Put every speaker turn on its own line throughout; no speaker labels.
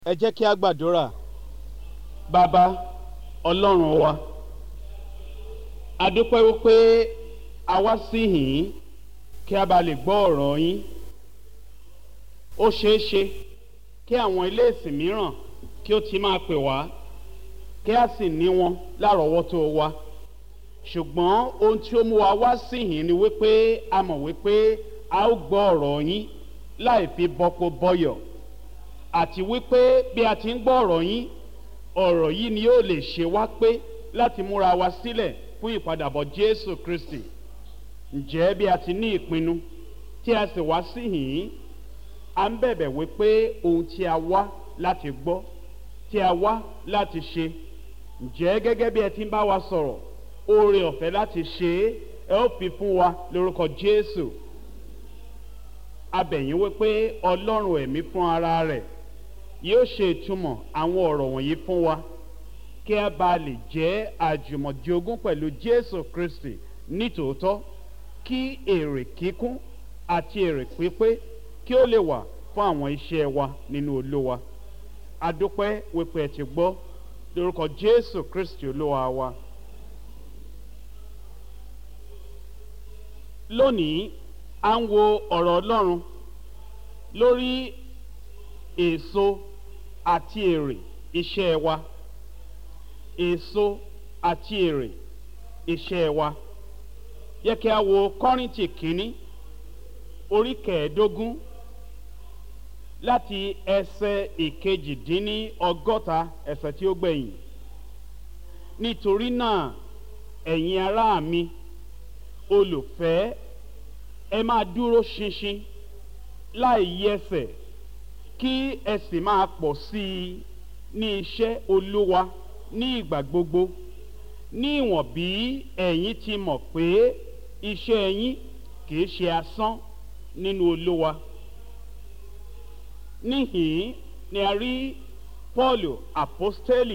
ẹ jẹ́ kí a gbàdúrà
bàbá ọlọ́run wa a dúpẹ́ wípé a wá síhìn kí a bá lè gbọ́ ọ̀rọ̀ yín ó ṣeé ṣe kí àwọn ilé ìsìn mìíràn kí ó ti máa pè wá kí a sì ní wọn lárọ̀ọ́wọ́tó wa ṣùgbọ́n ohun tí ó mú wa wá síhìn ni wípé a mọ̀ wípé a ó gbọ́ ọ̀rọ̀ yín láì fi bọ́pọ̀ bọ́yọ̀ àti wípé bí a ti ń gbọ́ ọ̀rọ̀ yín ọ̀rọ̀ yìí ni yóò lè ṣe wá pé láti múra wa sílẹ̀ fún ìpadàbọ̀ jésù kristi ǹjẹ́ bí a ti ní ìpinnu tí a sì wá síhìn à ń bẹ̀bẹ̀ wípé ohun tí a wá láti gbọ́ tí a wá láti ṣe ǹjẹ́ gẹ́gẹ́ bí ẹ ti ń bá wa sọ̀rọ̀ oore ọ̀fẹ́ láti ṣe é ẹ ó fi fún wa lórúkọ jésù abẹ̀yìn wípé ọlọ́run ẹ̀mí fún ara rẹ̀ yóò ṣe ìtumọ̀ àwọn ọ̀rọ̀ wọ̀nyí fún wa kí a bá lè jẹ́ àjùmọ̀jogún pẹ̀lú jésù kristi nítòótọ́ kí èrè kíkún àti èrè pípé kí ó lè wà fún àwọn iṣẹ́ wa nínú olówa adúpẹ́ wípé ẹ ti gbọ́ lórúkọ jésù kristi olúwa wa. lónìí à ń wo ọ̀rọ̀ ọlọ́run lórí èso àti èrè iṣẹ́ wa èso àti èrè iṣẹ́ wa yẹ kí a wo kọ́rìntì kínní orí kẹẹ̀ẹ́dógún láti ẹsẹ̀ ìkejìdínní ọgọ́ta ẹsẹ̀ tí ó gbẹ̀yìn nítorí náà ẹ̀yin ará mi olùfẹ́ ẹ máa dúró ṣinṣin láì yẹsẹ̀ kí ẹ sì máa pọ̀ sí i ní iṣẹ́ olúwa ní ìgbà gbogbo ní ìwọ̀n bí ẹ̀yin ti mọ̀ pé iṣẹ́ yín kìí ṣe asán nínú olúwa níhìn ni a rí paul apostoli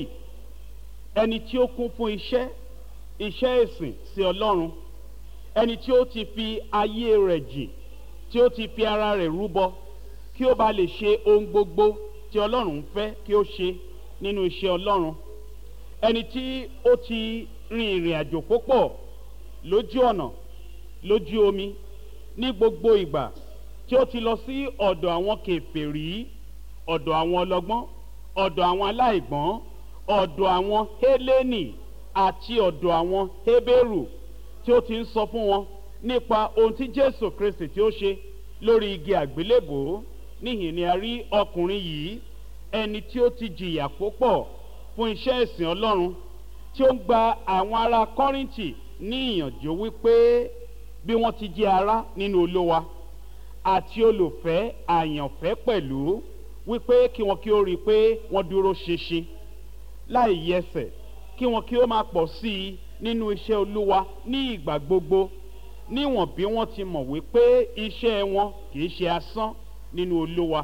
ẹni tí ó kún fún iṣẹ́ iṣẹ́ ìsìn sí ọlọ́run ẹni tí ó ti fi ayé rẹ̀ jìn tí ó ti fi ara rẹ̀ rúbọ kí ó bá lè ṣe ohun gbogbo tí ọlọ́run fẹ́ kí ó ṣe nínú iṣẹ́ ọlọ́run ẹni tí ó ti rin ìrìn àjò púpọ̀ lójú ọ̀nà lójú omi ní gbogbo ìgbà tí ó ti lọ sí ọ̀dọ̀ àwọn kẹfẹ́rí ọ̀dọ̀ àwọn ọlọ́gbọ́n ọ̀dọ̀ àwọn aláìgbọ́n ọ̀dọ̀ àwọn hélénì àti ọ̀dọ̀ àwọn hébérù tí ó ti ń sọ fún wọn nípa ohun tí jésù kristi tí ó ṣe lórí igi àgbélébò níhìn ni a rí ọkùnrin yìí ẹni tí ó ti jìyà púpọ̀ fún iṣẹ́ ìsìn ọlọ́run tí ó ń gba àwọn ará kọ́rìntì ní ìyànjú wípé bí wọ́n ti jẹ́ ara nínú olówa àti olùfẹ́ àyànfẹ́ pẹ̀lú wípé kí wọn kí ó rí i pé wọ́n dúró ṣinṣin láì yẹsẹ̀ kí wọn kí ó máa pọ̀ sí i nínú iṣẹ́ olúwa ní ìgbà gbogbo níwọ̀n bí wọ́n ti mọ̀ wípé iṣẹ́ wọn kìí ṣe asán nínú olúwa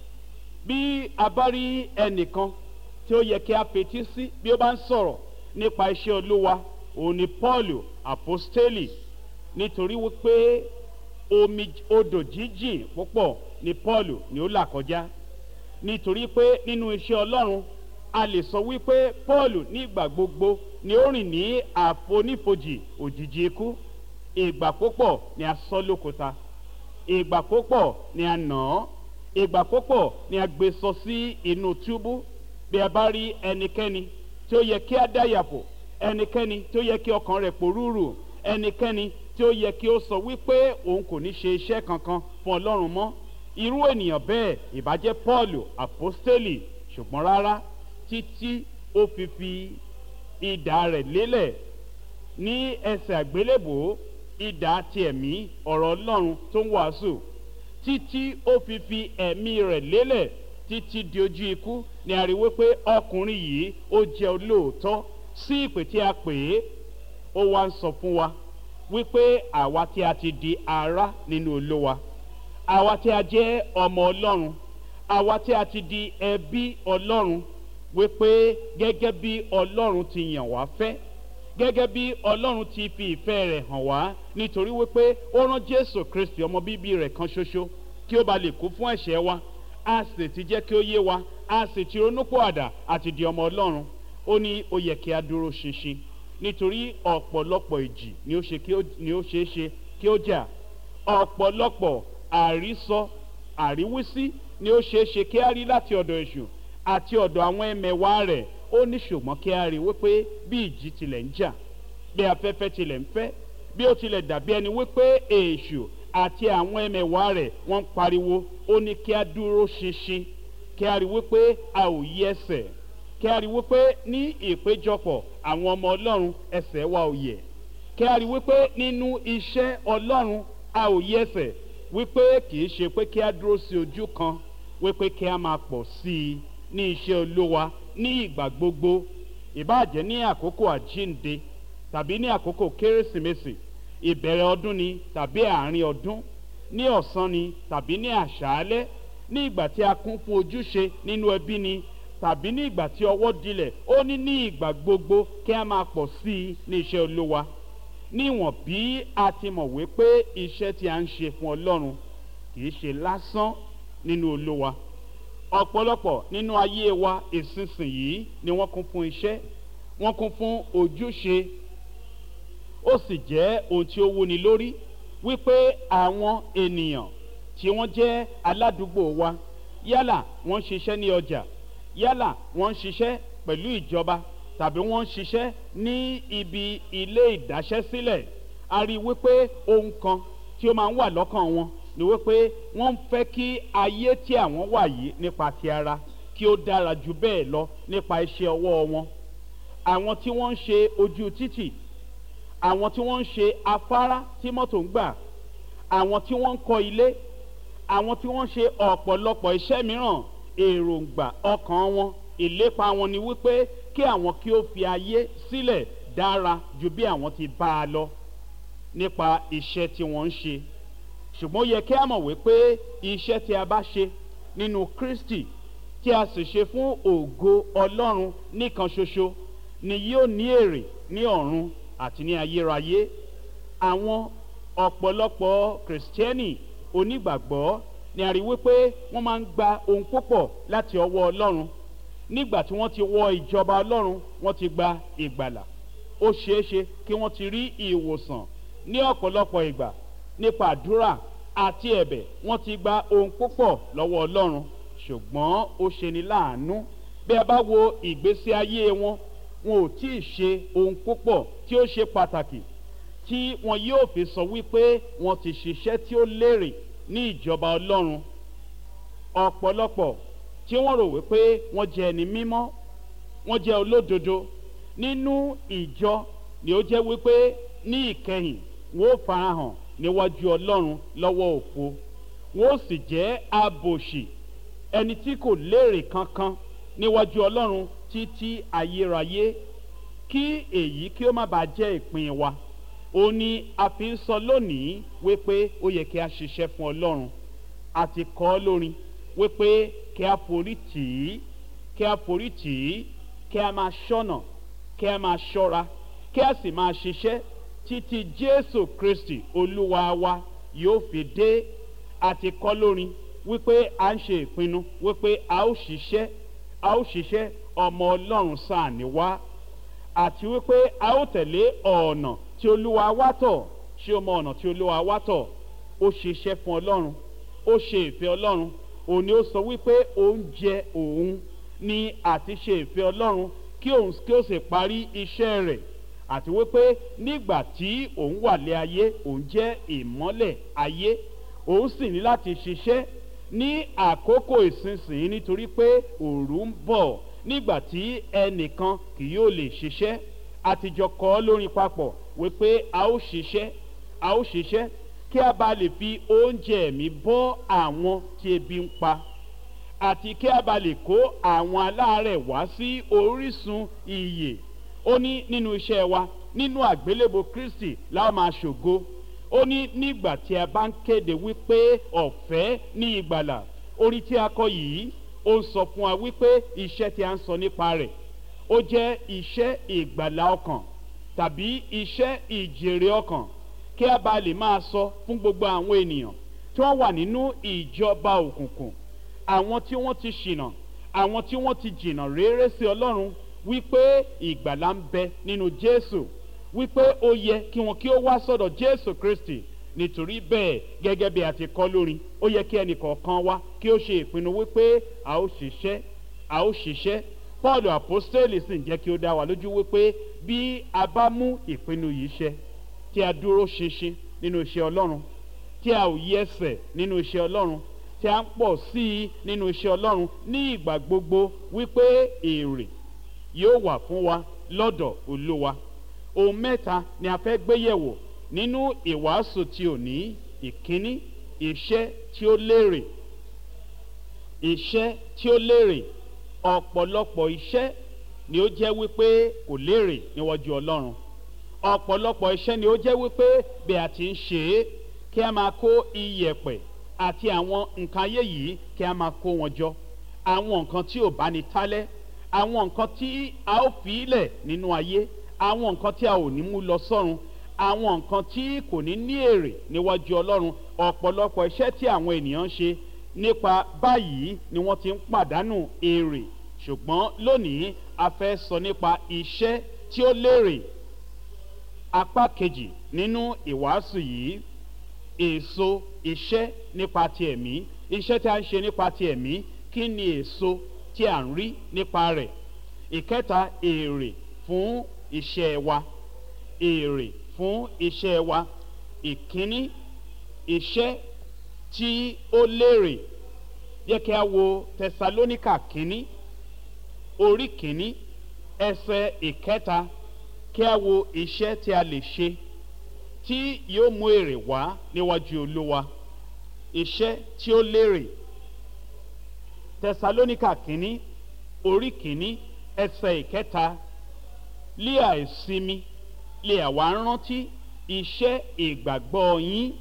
bí a bá rí ẹnìkan tí ó yẹ kí a fetí sí bí ó bá ń sọ̀rọ̀ nípa iṣẹ́ olúwa òun ni paul apostoli nítorí wípé omi odò jíjìn púpọ̀ ni paul ni ó là kọjá nítorí pé nínú iṣẹ́ ọlọ́run a lè sọ wípé paul ní ìgbà gbogbo ni ó rìn ní àfonífojì òjijì ikú ìgbà púpọ̀ ni a sọ lókúta ìgbà púpọ̀ ni a nà án ìgbà púpọ̀ ni a gbé sọ sí inú túbú bí a bá rí ẹnikẹ́ni tí ó yẹ kí a dáyàpò ẹnikẹ́ni tí ó yẹ kí ọkàn rẹ̀ pòrúurù ẹnikẹ́ni tí ó yẹ kí ó sọ wípé òun kò ní ṣe iṣẹ́ kankan fún ọlọ́run mọ́ irú ènìyàn bẹ́ẹ̀ ìbàjẹ́ paul apostoli ṣùgbọ́n rárá títí ó fi fi ìdá rẹ̀ lélẹ̀ ní ẹsẹ̀ àgbélébò ìdá ti ẹ̀mí ọ̀rọ̀ ọlọ́run tó ń wàásù títí ó fi fi ẹ̀mí rẹ̀ lélẹ̀ títí di ojú ikú ni a rí wípé ọkùnrin yìí ó jẹ́ olóòótọ́ sí ìpè tí a pè é ó wá ń sọ fún wa wípé àwa tí a ti di ara nínú olówa àwa tí a jẹ́ ọmọ ọlọ́run àwa tí a ti di ẹbí ọlọ́run wípé gẹ́gẹ́ bí ọlọ́run ti yàn wá fẹ́ gẹ́gẹ́ bí ọlọ́run ti fi ìfẹ́ rẹ̀ hàn wá nítorí wípé ó rán jésù kristi ọmọ bíbí rẹ̀ kan ṣoṣo kí ó ba lè kú fún ẹ̀ṣẹ̀ wa a sì ti jẹ́ kí ó yé wa a sì ti ronúpìwàdà àti di ọmọ ọlọ́run ó ní ó yẹ kí a dúró ṣinṣin nítorí ọ̀pọ̀lọpọ̀ ìjì ni ó ṣe kí ó ni ó ṣeé ṣe kí ó jà ọ̀pọ̀lọpọ̀ àrísọ àríwísí ni ó ṣeé ṣe kí a rí láti ọ̀dọ̀ èṣù àti ọ̀dọ̀ àwọn ẹmẹ̀wá rẹ̀ ó ní ṣùgbọ́n kí a rí wípé bí ìjì tilẹ̀ ń jà bí afẹ́fẹ́ tilẹ̀ ń fẹ́ bí ó tilẹ̀ dàbí ẹni wípé èṣù àti àwọn ẹmẹ̀wá rẹ̀ wọ́n ń pariwo ó ní kí a dúró ṣinṣin kí a rí wípé a ò yí ẹsẹ̀ kí a rí wípé ní ìpéjọpọ̀ àwọn ọmọ ọlọ́run ẹsẹ̀ wa ò yẹ̀ kí a rí wípé nínú iṣẹ́ ọlọ́run a ò yí ẹsẹ̀ wípé kì í ṣe pé kí a dúró sí ojú kan wípé kí a máa pọ̀ sí i ní iṣẹ́ olówa ní ìgbà gbogbo ìbáàjẹ́ ní àkókò àjínde tàbí ní àkókò kérésìmesì ìbẹ̀rẹ̀ ọdún ni tàbí àárín ọdún ní ọ̀sán ni tàbí ní àṣálẹ́ ní ìgbà tí a kún fún ojúṣe nínú ẹbí ni tàbí ní ìgbà tí ọwọ́ dilẹ̀ ó ní ní ìgbà gbogbo kí a máa pọ̀ sí i ní iṣẹ́ olówa níwọ̀n bí a ti mọ̀ wípé iṣẹ́ tí a ń ṣe fún ọlọ́run kì í ṣe lásán nínú olówa ọ̀pọ̀lọpọ̀ nínú ayé wa ìsinsìnyí ni wọ́n kún fún iṣẹ́ wọ́n kún fún ojúṣe ó sì jẹ́ ohun tí ó wúni lórí wípé àwọn ènìyàn tí wọ́n jẹ́ aládùúgbò wa yálà wọ́n ń ṣiṣẹ́ ní ọjà yálà wọ́n ń ṣiṣẹ́ pẹ̀lú ìjọba tàbí wọ́n ń ṣiṣẹ́ ní ibi ilé ìdáṣẹ́sílẹ̀ a rí i wípé ohun kan tí ó máa ń wà lọ́kàn wọn ni wípé wọ́n ń fẹ́ kí ayé tí àwọn wà yìí nípa ti ara kí ó dára ju bẹ́ẹ̀ lọ nípa iṣẹ́ ọwọ́ wọn àwọn tí wọ́n ń ṣe ojú títì àwọn tí wọ́n ń ṣe afárá tí mọ́tò ń gbà àwọn tí wọ́n ń kọ́ ilé àwọn tí wọ́n ń ṣe ọ̀pọ̀lọpọ̀ iṣẹ́ mìíràn èròǹgbà ọkàn wọn ìlépa wọn ni wípé kí àwọn kí ó fi ayé sílẹ̀ dára ju bí àwọn ti bá a lọ nípa iṣẹ́ tí wọ́n ń ṣe ṣùgbọ́n ó yẹ kí a mọ̀ wípé iṣẹ́ tí a bá ṣe nínú kristi tí a sì ṣe fún ògo ọlọ́run nìkan ṣoṣo ni yóò ní èrè ní ọ̀run àti ní ayérayé àwọn ọ̀pọ̀lọpọ̀ kìrìsìtẹ́nì onígbàgbọ́ ni a rí wípé wọ́n máa ń gba ohun púpọ̀ láti ọwọ́ ọlọ́run nígbà tí wọ́n ti wọ ìjọba ọlọ́run wọ́n ti gba ìgbàlà ó ṣeéṣe kí wọ́n ti rí ìwòsàn ní ọ̀pọ̀lọpọ̀ ìgbà nípa àdúrà àti ẹ̀bẹ̀ wọ́n ti gba ohun púpọ̀ lọ́wọ́ ọlọ́run ṣùgbọ́n ó ṣeni láàánú bí a bá wo ìgbésí ayé wọn wọn ò tí ì ṣe ohun púpọ̀ tí ó ṣe pàtàkì tí wọn yóò fi sọ wípé wọn ti ṣiṣẹ́ tí ó lérè ní ìjọba ọlọ́run ọ̀pọ̀lọpọ̀ tí wọ́n rò wípé wọ́n jẹ́ ẹni mímọ́ wọ́n jẹ́ olódodo nínú ìjọ ni ó jẹ́ wípé ní ìkẹyìn wọ́n ó farahàn níwájú ọlọ́run lọ́wọ́ òfo wọ́n ó sì jẹ́ abòṣì ẹni tí kò léèrè kankan níwájú ọlọ́run títí ayérayé kí èyí kí ó má bàa jẹ́ ìpín wa ó ní a fi ń sọ lónìí wípé ó yẹ kí a ṣiṣẹ́ fún ọlọ́run àti kọ́ lórin wípé kí a forí tì í kí a forí tì í kí a máa ṣọ́nà kí a máa ṣọ́ra kí a sì máa ṣiṣẹ́ títí jésù kristi olúwa wa yóò fi dé àti kọ́ lórin wípé a ń ṣe ìpinnu wípé a ó ṣiṣẹ́ a ó ṣiṣẹ́ ọmọ ọlọ́run sáà ní wá àti wípé a ó tẹ̀lé ọ̀nà tí olúwa wá tọ̀ ṣé o mọ ọ̀nà tí olúwa wá tọ̀ ó ṣiṣẹ́ fún ọlọ́run ó ṣe ìfẹ́ ọlọ́run òun ni ó sọ wípé oúnjẹ òun ni àti ṣe ìfẹ́ ọlọ́run kí òun kí ó sì parí iṣẹ́ rẹ̀ àti wípé nígbà tí òun wà lé ayé òun jẹ́ ìmọ́lẹ̀ ayé òun sì ní láti ṣiṣẹ́ ní àkókò ìsinsìnyí nítorí pé òru ń bọ̀ nígbà tí ẹnìkan kì yóò lè ṣiṣẹ́ àtijọ́ kọ́ lórin papọ̀ wípé a ó ṣiṣẹ́ a ó ṣiṣẹ́ kí a bá lè fi oúnjẹ mi bọ́ àwọn tí ebi ń pa àti kí a bá lè kó àwọn aláàárẹ̀ wá sí orísun iyè ó ní nínú iṣẹ́ wa nínú àgbélébò kristi láwọn máa ṣògo ó ní nígbà tí a bá ń kéde wípé ọ̀fẹ́ ní ìgbàlà orí tí a kọ yìí ó ń sọ fún wa wípé iṣẹ́ tí a ń sọ nípa rẹ̀ ó jẹ́ iṣẹ́ ìgbàlà ọkàn tàbí iṣẹ́ ìjèrè ọkàn kí a bá lè máa sọ fún gbogbo àwọn ènìyàn tí wọ́n wà nínú ìjọba òkùnkùn àwọn tí wọ́n ti ṣìnà àwọn tí wọ́n ti jìnnà réré sí ọlọ́run wípé ìgbàlá ń bẹ nínú jésù wípé ó yẹ kí wọn kí ó wá sọ̀dọ̀ jésù kristi nítorí bẹ́ẹ̀ gẹ́gẹ́ bí a ti kọ́ lórí ó yẹ kí ẹnì kọ̀ọ̀kan wá kí ó ṣe ìpinnu wípé a ó ṣiṣẹ́ a ó ṣiṣẹ́ paul apostoli sì ń jẹ́ kí ó dá wa lójú wípé bí a bá mú ìpinnu yìí ṣe tí a dúró ṣinṣin nínú iṣẹ́ ọlọ́run tí a ò yí ẹsẹ̀ nínú iṣẹ́ ọlọ́run tí a ń pọ̀ sí i nínú iṣẹ́ ọlọ́run ní ìgbà gbogbo wípé èrè yóò wà fún wa lọ́dọ̀ olúwa ohun mẹ́ta ni a fẹ́ gbé yẹ̀wò nínú ìwàásù tí ò ní ìkíní iṣẹ́ tí ó lérè iṣẹ́ tí ó lérè ọ̀pọ̀lọpọ̀ iṣẹ́ ni ó jẹ́ wípé kò lérè níwájú ọlọ́run ọ̀pọ̀lọpọ̀ iṣẹ́ ni ó jẹ́ wípé bí a ti ń ṣe é kí a máa kó iyẹ̀pẹ̀ àti àwọn nǹkan ayé yìí kí a máa kó wọn jọ àwọn nǹkan tí ò bá ní tálẹ́ àwọn nǹkan tí a ó fi ilẹ̀ nínú ayé àwọn nǹkan tí a ò ní mú lọ sọ́run àwọn nǹkan tí kò ní ní èrè níwájú ọlọ́run ọ̀pọ̀lọpọ̀ iṣẹ́ tí àwọn ènìyàn ń ṣe nípa báyìí ni wọ́n ti ń pàdánù èrè ṣùgbọ́n lónìí a fẹ́ sọ nípa iṣẹ́ tí ó lérè apá kejì nínú ìwàásù yìí èso iṣẹ́ nípa ti ẹ̀mí iṣẹ́ tí a ń ṣe nípa ti ẹ̀mí kí ni èso tí a ń rí nípa rẹ̀ ìkẹta èrè fún iṣẹ́ wa èrè fún iṣẹ́ wa ìkíní iṣẹ́ tí ó lérè yẹ kí a wo tẹsalóníkà kínní orí kínní ẹsẹ̀ ìkẹta kí a wo iṣẹ́ tí a lè ṣe tí yóò mú èrè wá níwájú olúwa iṣẹ́ tí ó lérè tẹsalóníkà kínní orí kínní ẹsẹ̀ ìkẹta lé àìsinmi lè àwa rántí iṣẹ́ ìgbàgbọ́ yín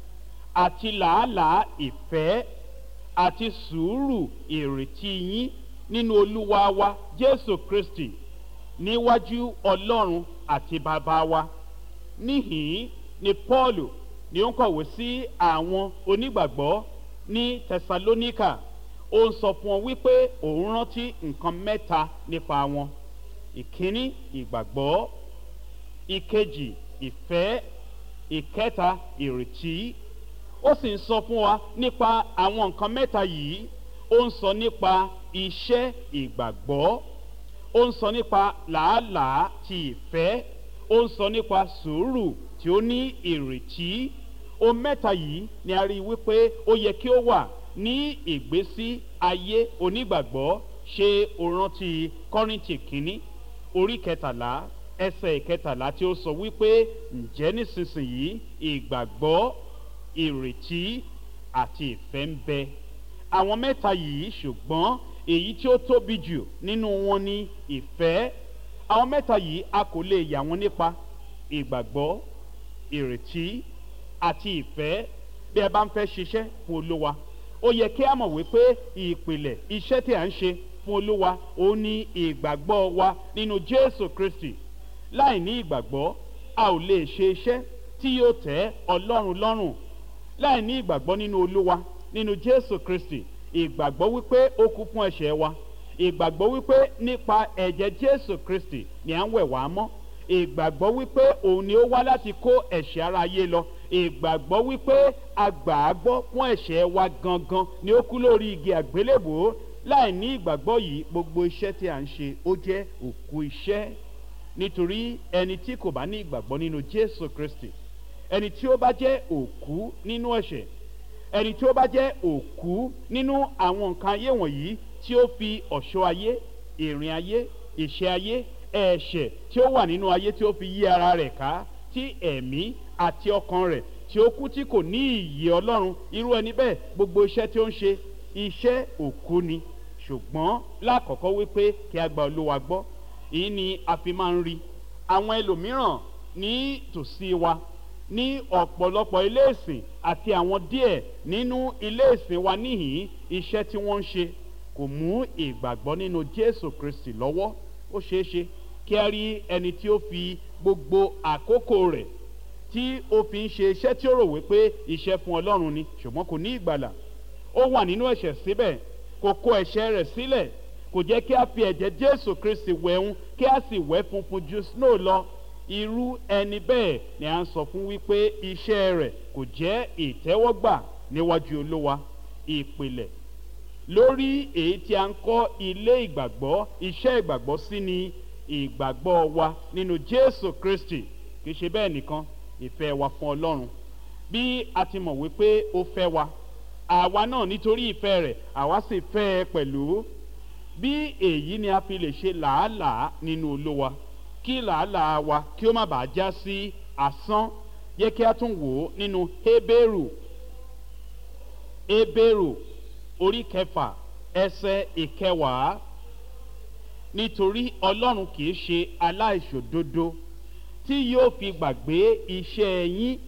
àti làálàá ìfẹ́ àti sùúrù ìrètí yín nínú olúwa wa jésù kristi níwájú ọlọ́run àti bàbá wa níhìn ni paul ni ó ń kọ̀wé sí àwọn onígbàgbọ́ ní tẹsalóníkà ó ń sọ fún wọn wípé òun rántí nǹkan mẹ́ta nípa wọn ìkíní ìgbàgbọ́ ìkejì ìfẹ́ ìkẹta ìrètí ó sì ń sọ fún wa nípa àwọn nǹkan mẹ́ta yìí ó ń sọ nípa iṣẹ́ ìgbàgbọ́ ó ń sọ nípa làálàá ti ìfẹ́ ó ń sọ nípa sùúrù tí ó ní ìrètí ohun mẹ́ta yìí ni a rí i wípé ó yẹ kí ó wà ní ìgbésí ayé onígbàgbọ́ ṣe òrántí kọ́rìntì kínní orí kẹtàlá ẹsẹ̀ ìkẹtàlá tí ó sọ wípé ǹjẹ́ nísinsìnyí ìgbàgbọ́ ìrètí àti ìfẹ́ ń bẹ àwọn mẹ́ta yìí ṣùgbọ́n èyí tí ó tóbi jù nínú wọn ni ìfẹ́ àwọn mẹ́ta yìí a kò lè yà wọ́n nípa ìgbàgbọ́ ìrètí àti ìfẹ́ bí ẹ bá ń fẹ́ ṣiṣẹ́ fún olúwa ó yẹ kí a mọ̀ wípé ìpìlẹ̀ iṣẹ́ tí a ń ṣe fún olúwa ó ní ìgbàgbọ́ wa nínú jésù kristi láì ní ìgbàgbọ́ a ò lè ṣe iṣẹ́ tí yóò tẹ́ ọlọ́run lọ́rùn láì ní ìgbàgbọ́ nínú olúwa nínú jésù kristi ìgbàgbọ́ wípé ó kú fún ẹ̀ṣẹ̀ wa ìgbàgbọ́ wípé nípa ẹ̀jẹ̀ jésù kristi ni à ń wẹ̀ wá mọ́ ìgbàgbọ́ wípé òun ni ó wá láti kó ẹ̀ṣẹ̀ ara ayé lọ ìgbàgbọ́ wípé agbàágbọ́ fún ẹ̀ṣẹ̀ wa gangan ni ó kú lórí igi àgbélébòó láì ní ìgbàgbọ́ yìí gbogbo iṣẹ́ tí à ń ṣe ó jẹ́ òkú iṣẹ́ nítorí ẹni tí kò bá ní ìgbàgbọ́ nínú jésù kristi ẹni tí ó bá jẹ́ òkú nínú ẹ̀ṣẹ̀ ẹni tí ó bá jẹ́ òkú nínú àwọn nǹkan ayé wọ̀nyí tí ó fi ọ̀ṣọ́ ayé ìrìn ayé ìṣe ayé ẹ̀ṣẹ̀ tí ó wà nínú ayé tí ó fi yí ara rẹ̀ ká tí ẹ̀mí àti ọkàn rẹ̀ tí ó kú tí kò ní ìyè ọlọ́run irú ẹni bẹ́ẹ̀ gbogbo iṣẹ́ tí ó ń ṣe iṣẹ́ òkú ni ṣùgbọ́n lákọ̀ọ́kọ́ wípé kí a gba olúwa gbọ́ èyí ni a fi máa ń rí àwọn ẹlòmíràn ní tòsí wa ní ọ̀pọ̀lọpọ̀ ilé ìsìn àti àwọn díẹ̀ nínú ilé ìsìn wa níhìn iṣẹ́ tí wọ́n ń ṣe kò mú ìgbàgbọ́ nínú jésù kristi lọ́wọ́ ó ṣeé ṣe kí a rí ẹni tí ó fi gbogbo àkókò rẹ̀ tí ó fi ń ṣe iṣẹ́ tí ó rò wípé iṣẹ́ fún ọlọ́run ni ṣùgbọ́n kò ní ìgbàlà ó wà nínú ẹ̀ṣẹ̀ síbẹ̀ kò kó ẹ̀ṣẹ̀ rẹ̀ sílẹ̀ kò jẹ́ kí a fi ẹ̀jẹ̀ jésù kristi wẹ̀hún kí a sì wẹ̀ funfun ju snow lọ irú ẹni bẹ́ẹ̀ ni à ń sọ fún wípé iṣẹ́ rẹ̀ kò jẹ́ ìtẹ́wọ́gbà níwájú olúwa ìpìlẹ̀ lórí èyí tí a ń kọ́ ilé ìgbàgbọ́ iṣẹ́ ìgbàgbọ́ sí ni ìgbàgbọ́ wa nínú jésù kristi kì í ṣe bẹ́ẹ̀ nìkan ìfẹ́ wa fún ọlọ́run bí a ti mọ̀ wípé ó fẹ́ wa àwa náà nítorí ìfẹ́ rẹ̀ àwa sì fẹ́ ẹ pẹ̀lú bí èyí ni a fi lè ṣe làálàá nínú olówa kí làálàá wa kí ó má bàa já sí asán yẹ kí a tún wò ó nínú hébérù hébérù orí kẹfà ẹsẹ ìkẹwàá nítorí ọlọ́run kì í ṣe aláìṣòdodo tí yóò fi gbàgbé iṣẹ́ yín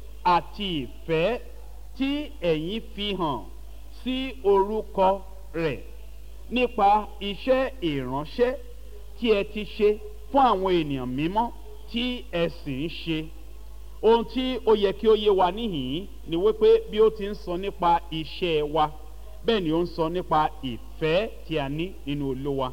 àti ìfẹ́ tí ẹ̀yin fi hàn sí orúkọ rẹ̀ nípa iṣẹ́ ìránṣẹ́ tí ẹ ti ṣe fún àwọn ènìyàn mímọ́ tí ẹ sì ń ṣe ohun tí ó yẹ kí ó yé wa níhìn-ín ni wípé bí ó ti ń sọ nípa iṣẹ́ wa bẹ́ẹ̀ ni ó ń sọ nípa ìfẹ́ tí a ní nínú olówa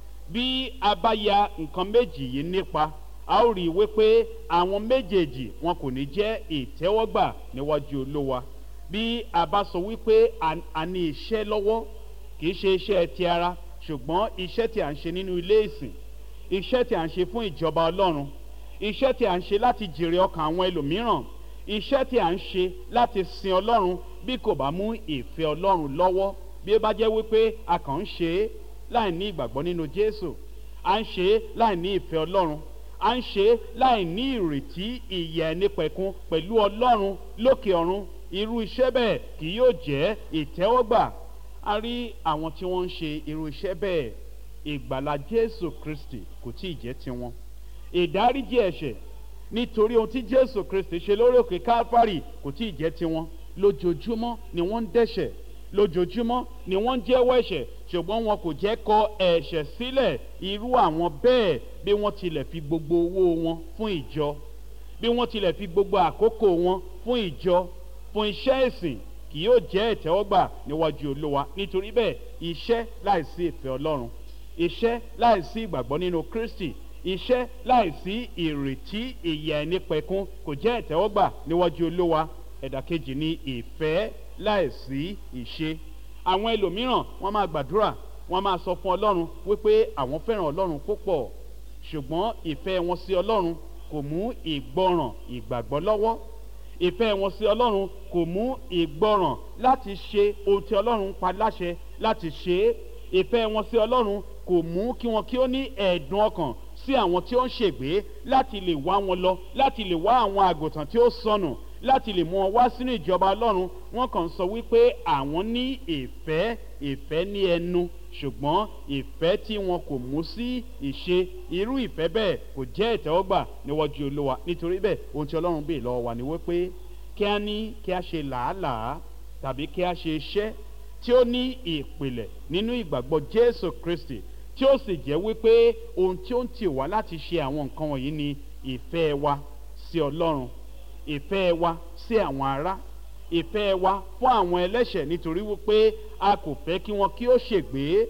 bí a bá ya nǹkan méjì yìí nípa a ó rí i wípé àwọn méjèèjì wọn kò ní jẹ́ ìtẹ́wọ́gbà níwájú olówa bí a bá sọ wípé a ní iṣẹ́ lọ́wọ́ kì í ṣe iṣẹ́ ti ara ṣùgbọ́n iṣẹ́ tí a ń ṣe nínú ilé ìsìn iṣẹ́ tí a ń ṣe fún ìjọba ọlọ́run iṣẹ́ tí a ń ṣe láti jèrè ọkàn àwọn ẹlòmíràn iṣẹ́ tí a ń ṣe láti sin ọlọ́run bí kò bá mú ìfẹ́ ọlọ́run lọ́wọ́ bí ó bá jẹ́ wípé a kàn ń ṣe é láì ní ìgbàgbọ́ nínú jésù à ń ṣe é láì ní ìfẹ́ ọlọ́run à ń ṣe é láì ní ìrètí ìyà ẹni pẹ̀kun pẹ̀lú ọlọ́run lókè ọ̀run irú iṣẹ́ bẹ́ẹ̀ kì yóò jẹ́ ìtẹ́wọ́gbà a rí àwọn tí wọ́n ń ṣe irú iṣẹ́ bẹ́ẹ̀ ìgbàlá jésù kristi kò tí ì jẹ́ tiwọn ìdáríjì ẹ̀ṣẹ̀ nítorí ohun tí jésù kristi ṣe lórí òkè káfárì kò tí ì jẹ́ tiwọn lójoojúmọ́ ni wọ́n ń dẹ́ṣẹ̀ lójoojúmọ́ ni wọ́n ń jẹ́wọ́ ẹ̀ṣẹ̀ ṣùgbọ́n wọn kò jẹ́ kọ ẹ̀ṣẹ̀ sílẹ̀ irú àwọn bẹ́ẹ̀ bí wọ́n tilẹ̀ fi gbogbo owó wọn fún ìjọ bí wọ́n tilẹ̀ fi gbogbo àkókò wọn fún ìjọ fún iṣẹ́ ìsìn kì yóò jẹ́ ìtẹ́wọ́gbà níwájú olówa nítorí bẹ́ẹ̀ iṣẹ́ láìsí ìfẹ́ ọlọ́run iṣẹ́ láìsí ìgbàgbọ́ nínú kristi iṣẹ́ láìsí ìrètí ìyà ẹni pẹ̀kun kò jẹ́ ìtẹ́wọ́gbà níwájú olówa ẹ̀dà kejì ní ìfẹ́ láìsí ìṣe àwọn ẹlòmíràn wọ́n máa gbàdúrà wọ́n máa sọ fún ọlọ́run wípé àwọn fẹ́ràn ọlọ́run púpọ̀ ṣùgbọ́n ìfẹ́ wọn sí ọlọ́run kò mú ìgbọràn ìgbàgbọ́ lọ́wọ́ ìfẹ́ wọn sí ọlọ́run kò mú ìgbọràn láti ṣe ohun tí ọlọ́run pa láṣẹ láti ṣe é ìfẹ́ wọn sí ọlọ́run kò mú kí wọn kí ó ní ẹ̀ẹ̀dùn ọkàn sí àwọn tí ó ń ṣègbè láti lè wá wọn lọ láti lè wá àwọn àgùntàn tí ó sọnù láti lè mú wọn wá sínú ìjọba ọlọ́run wọn kàn sọ wípé àwọn ní ìfẹ́ ìfẹ́ ní ẹnu ṣùgbọ́n ìfẹ́ tí wọn kò mú sí ìṣe irú ìfẹ́ bẹ́ẹ̀ kò jẹ́ ìtẹ́wọ́gbà níwájú olúwa nítorí bẹ́ẹ̀ ohun tí ọlọ́run bèè lọ́wọ́ wa ni wípé kí a ní kí a ṣe làálàá tàbí kí a ṣe iṣẹ́ tí ó ní ìpìlẹ̀ nínú ìgbàgbọ́ jésù kristi tí ó sì jẹ́ wípé ohun tí ó ń tì wá láti ṣe àwọn nǹkan wọ̀nyí ni ìfẹ́ wa sí ọlọ́run ìfẹ́ wa sí àwọn ará ìfẹ́ wa fún àwọn ẹlẹ́ṣẹ̀ nítorí wípé a kò fẹ́ kí wọn kí ó ṣègbé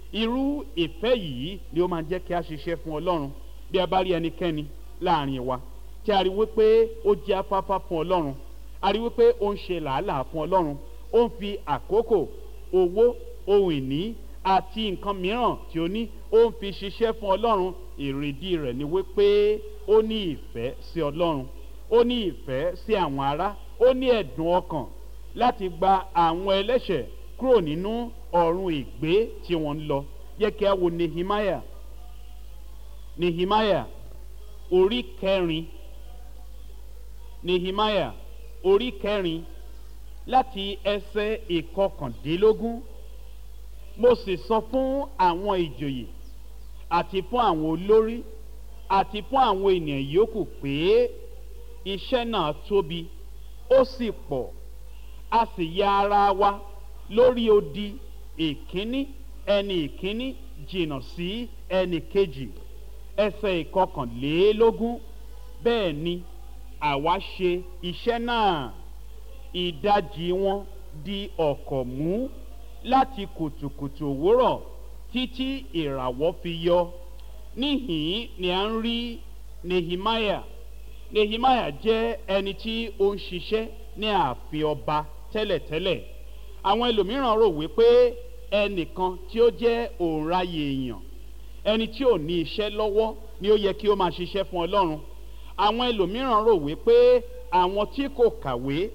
irú ìfẹ́ yìí ni ó máa jẹ́ kí a ṣiṣẹ́ fún ọlọ́run bí a bá rí ẹnikẹ́ni láàrin wa tí a rí wípé ó jẹ́ afáfá fún ọlọ́run a rí wípé ó ń ṣe làálàá fún ọlọ́run ó ń fi àkókò owó ohun ìní àti nǹkan mìíràn tí ó ní ó ń fi ṣiṣẹ́ fún ọlọ́run èrèdí rẹ̀ ni wípé ó ní ìfẹ́ sí ọlọ́run ó ní ìfẹ́ sí àwọn ará ó ní ẹ̀dùn ọkàn láti gba àwọn ẹlẹ́ṣẹ̀ kúrò nínú ọ̀run ìgbé tí wọ́n ń lọ yẹ kí a wo nehemiah nehemiah orí kẹrin nehemiah orí kẹrin láti ẹsẹ̀ ìkọkàndínlógún mo sì sọ fún àwọn ìjòyè àti fún àwọn olórí àti fún àwọn ènìyàn yòókù pé iṣẹ́ náà tóbi ó sì pọ̀ a sì ya ara wa lórí odi ìkíní ẹni ìkíní jìnnà sí ẹni kejì ẹsẹ̀ ìkọkànlélógún bẹ́ẹ̀ ni àwa ṣe iṣẹ́ náà ìdajì wọn di ọ̀kọ̀ mú láti kùtùkùtù òwúrọ̀ títí ìràwọ̀ fi yọ níhìn ni à ń rí nehemiah nehemiah jẹ́ ẹni tí ó ń ṣiṣẹ́ ní ààfin ọba tẹ́lẹ̀tẹ́lẹ̀ àwọn ẹlòmíràn rò wípé ẹnìkan tí ó jẹ́ òǹraye èèyàn ẹni tí ò ní iṣẹ́ lọ́wọ́ ni ó yẹ kí ó máa ṣiṣẹ́ fún ọlọ́run àwọn ẹlòmíràn rò wípé àwọn tí kò kàwé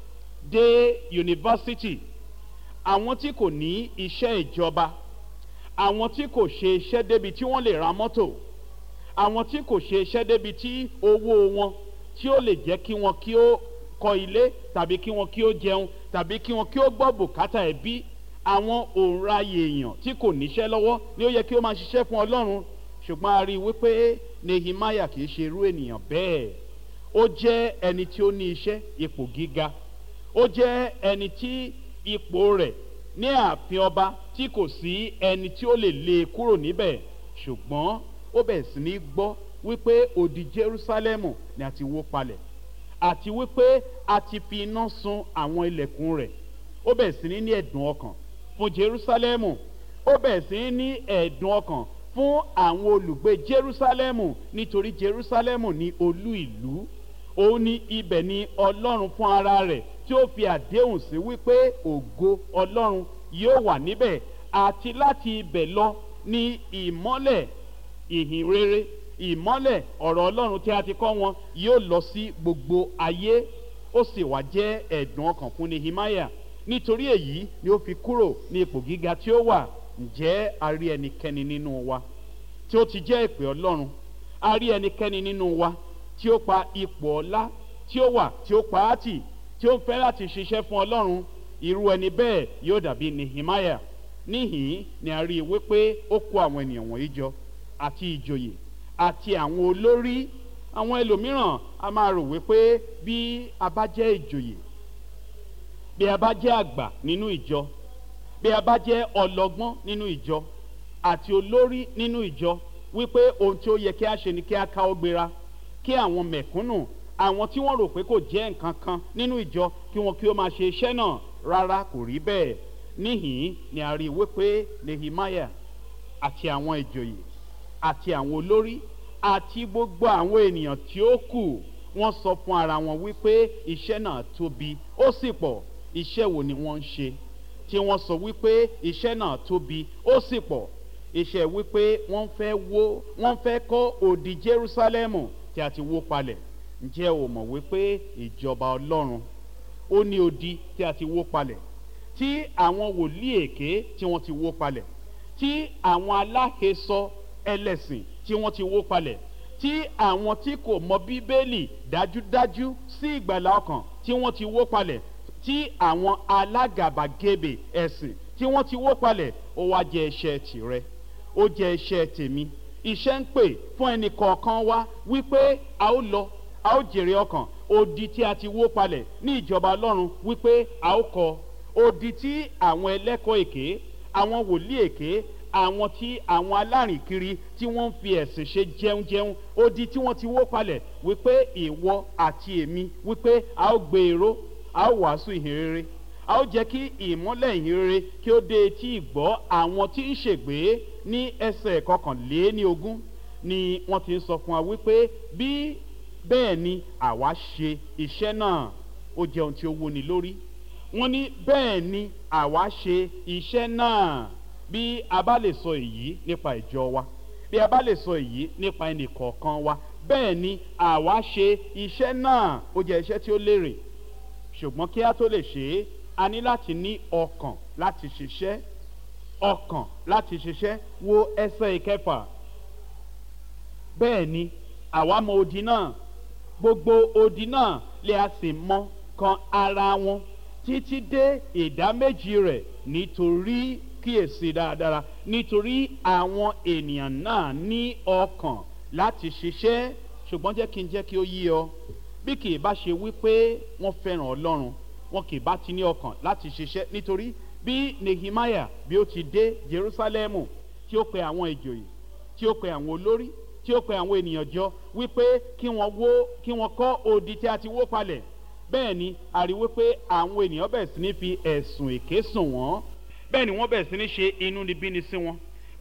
dé yunifásitì àwọn tí kò ní iṣẹ́ ìjọba àwọn tí kò ṣe iṣẹ́ débi tí wọ́n lè ra mọ́tò àwọn tí kò ṣe iṣẹ́ débi tí owó wọn tí ó lè jẹ́ kí wọn kí ó kọ́ ilé tàbí kí wọn kí ó jẹun tàbí kí wọn kí ó gbọ́ bùkátà ẹbí àwọn òǹraye èèyàn tí kò níṣẹ́ lọ́wọ́ ni ó yẹ kí ó máa ṣiṣẹ́ fún ọlọ́run ṣùgbọ́n a rí i wípé nehemiah kì í ṣe irú ènìyàn bẹ́ẹ̀ ó jẹ́ ẹni tí ó ní iṣẹ́ ipò gíga ó jẹ́ ẹni tí ipò rẹ̀ ní ààfin ọba tí kò sí ẹni tí ó lè lé e kúrò níbẹ̀ ṣùgbọ́n ó bẹ̀rẹ̀ sí ní gbọ́ wípé òdì jerusalem ni a ti wó palẹ̀ àti wípé a ti fi iná sun àwọn ilẹ̀kùn rẹ̀ ó bẹ̀rẹ̀ sí ní ní ẹ̀dùn ọkàn fún jerusalem ó bẹ̀rẹ̀ sí ní ní ẹ̀dùn ọkàn fún àwọn olùgbé jerusalem nítorí jerusalem ní olú ìlú òun ní ibẹ̀ ni ọlọ́run fún ara rẹ̀ tí ó fi àdéhùn sí wípé ògo ọlọ́run yóò wà níbẹ̀ àti láti ibẹ̀ lọ ní ìmọ́lẹ̀ ìhìn rere ìmọ́lẹ̀ ọ̀rọ̀ ọlọ́run tí a ti kọ́ wọn yóò lọ sí gbogbo ayé ó sì wá jẹ́ ẹ̀dùn ọkàn fún nehemiah nítorí èyí ni ó fi kúrò ní ipò gíga tí ó wà ǹjẹ́ a rí ẹnikẹ́ni nínú wa tí ó ti jẹ́ ìpè ọlọ́run a rí ẹnikẹ́ni nínú wa tí ó pa ipò ọlá tí ó wà tí ó pa á tì tí ó ń fẹ́ láti ṣiṣẹ́ fún ọlọ́run irú ẹni bẹ́ẹ̀ yóò dàbí nehemiah níhìn ni a rí i wípé ó kó àwọn ènìyàn wọ̀nyí jọ àti ìjòyè àti àwọn olórí àwọn ẹlòmíràn a máa rò wípé bí a bá jẹ́ ìjòyè bí a bá jẹ́ àgbà nínú ìjọ bí a bá jẹ́ ọlọ́gbọ́n nínú ìjọ àti olórí nínú ìjọ wípé ohun tí ó yẹ kí a ṣe ni kí a ká ó gbéra kí àwọn mẹ̀kúnnù àwọn tí wọ́n rò pé kò jẹ́ nǹkan kan nínú ìjọ kí wọn kí ó máa ṣe iṣẹ́ náà rárá kò rí bẹ́ẹ̀ níhìn ni a rí i wípé nehemiah àti àwọn ìjòyè àti àwọn olórí àti gbogbo àwọn ènìyàn tí ó kù wọ́n sọ fún ara wọn wípé iṣẹ́ náà tóbi ó sì pọ̀ iṣẹ́ wo ni wọ́n ń ṣe tí wọ́n sọ wípé iṣẹ́ náà tóbi ó sì pọ̀ iṣẹ́ wípé wọ́n fẹ́ wó wọ́n fẹ́ kọ́ òdì jerusalem tí a ti wó palẹ̀ ǹjẹ́ o mọ̀ wípé ìjọba ọlọ́run ó ní odi tí a ti wó palẹ̀ tí àwọn wòlíì èké tí wọ́n ti wó palẹ̀ tí àwọn aláhesọ ẹlẹ́sìn tí wọ́n ti wó palẹ̀ tí àwọn tí kò mọ bíbélì dájúdájú sí ìgbàlá ọkàn tí wọ́n ti wó palẹ̀ tí àwọn alágàbàgebè ẹ̀sìn tí wọ́n ti wó palẹ̀ ó wá jẹ́ iṣẹ́ tìrẹ ó jẹ́ iṣẹ́ tèmi iṣẹ́ ń pè fún ẹnì kọ̀ọ̀kan wá wípé a ó lọ a ó jèrè ọkàn odi tí a ti wó palẹ̀ ní ìjọba ọlọ́run wípé a ó kọ odi tí àwọn ẹlẹ́kọ̀ọ́ èké àwọn wòlíì èké àwọn tí àwọn alárìnkiri tí wọ́n ń fi ẹ̀sìn ṣe jẹunjẹun odi tí wọ́n ti wó palẹ̀ wípé ìwọ àti èmi wípé a ó gbé èrò a ó wàásù ìhìn rere a ó jẹ́ kí ìmọ́lẹ̀ ìhìn rere kí ó dé etí ìgbọ́ àwọn tí ń ṣègbè ní ẹsẹ̀ kọkànléní ogún ni wọ́n ti ń sọ fún wa wípé bí bẹ́ẹ̀ ni àwa ṣe iṣẹ́ náà ó jẹ́ ohun tí ó wúni lórí wọ́n ní bẹ́ẹ̀ ni àwa ṣe iṣẹ́ náà bí a bá lè sọ èyí nípa ìjọ wa bí a bá lè sọ èyí nípa ẹnì kọ̀ọ̀kan wa bẹ́ẹ̀ ni àwa ṣe iṣẹ́ náà ó jẹ́ iṣẹ́ tí ó lérè ṣùgbọ́n kí a tó lè ṣe é a ní láti ní ọkàn láti ṣiṣẹ́ ọkàn láti ṣiṣẹ́ wo ẹsẹ̀ ìkẹfà bẹ́ẹ̀ ni àwa mọ odi náà gbogbo odi náà lè a sì mọ kan ara wọn títí dé ìdá méjì rẹ̀ nítorí kíyèsí dáradára nítorí àwọn ènìyàn náà ní ọkàn láti ṣiṣẹ́ ṣùgbọ́n jẹ́ kí n jẹ́ kí ó yí ọ bí kì í bá ṣe wípé wọ́n fẹ́ràn ọlọ́run wọn kì í bá ti ní ọkàn láti ṣiṣẹ́ nítorí bí nehemiah bí ó ti dé jerusalem tí ó pe àwọn ìjòyè tí ó pe àwọn olórí tí ó pe àwọn ènìyàn jọ wípé kí wọ́n wó kí wọ́n kọ́ odi tí a ti wó palẹ̀ bẹ́ẹ̀ ni a rí wípé àwọn ènìyàn bẹ̀rẹ̀ sí ní fi ẹ̀sùn èké sùn wọ́n bẹ́ẹ̀ ni wọ́n bẹ̀rẹ̀ sí ní ṣe inúnibíni sí wọn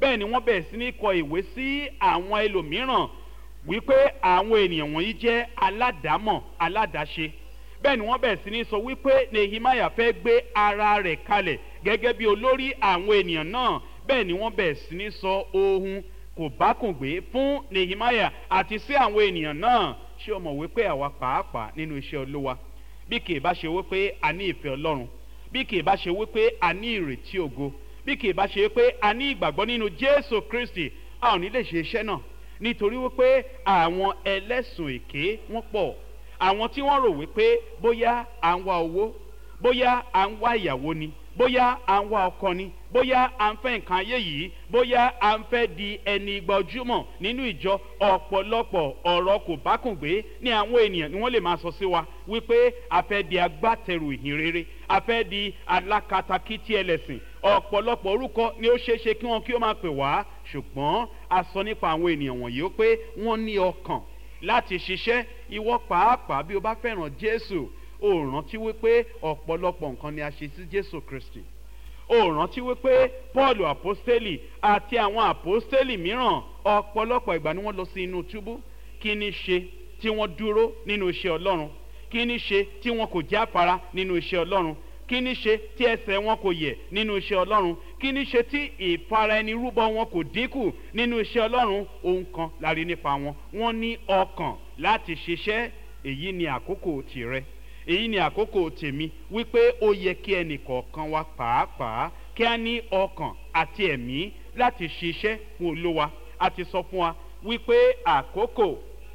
bẹ́ẹ̀ ni wọ́n bẹ̀rẹ̀ sí ní kọ ìwé sí àwọn ẹlòmíràn wípé àwọn ènìyàn wọ̀nyí jẹ́ aládàámọ̀ aládàáṣe bẹ́ẹ̀ ni wọ́n bẹ̀rẹ̀ sí ní sọ wípé nehemiah fẹ́ gbé ara rẹ̀ kalẹ̀ gẹ́gẹ́ bí olórí àwọn ènìyàn náà bẹ́ẹ̀ ni wọ́n bẹ̀rẹ̀ sí ní sọ ohun kò bákùngbé fún nehemiah àti sí àwọn ènìyàn náà ṣé o mọ̀ wípé àwa pàápàá nínú iṣẹ́ olúwa bí kì í bá ṣe wípé a ní ìfẹ́ ọlọ́run bí kì í bá ṣe wípé a ní ìrètí ògo bí kì í bá ṣe wípé a ní ìgbàgbọ́ nínú jésù kristi a ò ní lè ṣe iṣẹ́ náà nítorí wípé àwọn ẹlẹ́sùn èké wọ́n pọ̀ àwọn tí wọ́n rò wípé bóyá à ń wá owó bóyá à ń wá ìyàwó ni bóyá à ń wá ọkọ ni bóyá à ń fẹ́ nǹkan ayé yìí bóyá à ń fẹ́ di ẹni gbajúmọ̀ nínú ìjọ ọ̀pọ̀lọpọ̀ ọ̀rọ̀ kò bákùngbé ní àwọn ènìyàn ni wọ́n lè máa sọ sí wa wípé a fẹ́ di agbátẹrù ìhìn rere a fẹ́ di alákatakítí ẹlẹ́sìn ọ̀pọ̀lọpọ̀ orúkọ ni ó ṣeé ṣe kí wọ́n kí ó máa pè wá ṣùgbọ́n a sọ nípa àwọn ènìyàn wọ̀nyí ó pé wọ́n ní ọkàn láti ṣiṣẹ́ ìwọ pàápàá bí o bá fẹ́ràn jésù ó rántí wípé ọ̀pọ̀lọpọ̀ nǹkan ni a ṣe sí jésù kristi ó rántí wípé paul apostoli àti àwọn apostoli mìíràn ọ̀pọ̀lọpọ̀ ìgbà ni wọ́n lọ sí inú túbú kí ni ṣe tí wọ́n dúró nínú iṣẹ́ ọlọ́run kí ni ṣe tí wọn kò jáfara nínú iṣẹ́ ọlọ́run kí ni ṣe tí ẹsẹ̀ wọn kò yẹ̀ nínú iṣẹ́ ọlọ́run kí ni ṣe tí ìfara ẹni rúbọ wọn kò dínkù nínú iṣẹ́ ọlọ́run ohun kan lárí nípa wọn wọn ní ọkàn láti ṣiṣẹ́ èyí ni àkókò tìrẹ èyí ni àkókò tèmi wípé ó yẹ kí ẹnì kọ̀ọ̀kan wa pàápàá kí a ní ọkàn àti ẹ̀mí láti ṣiṣẹ́ fún olówa a ti sọ fún wa wípé àkókò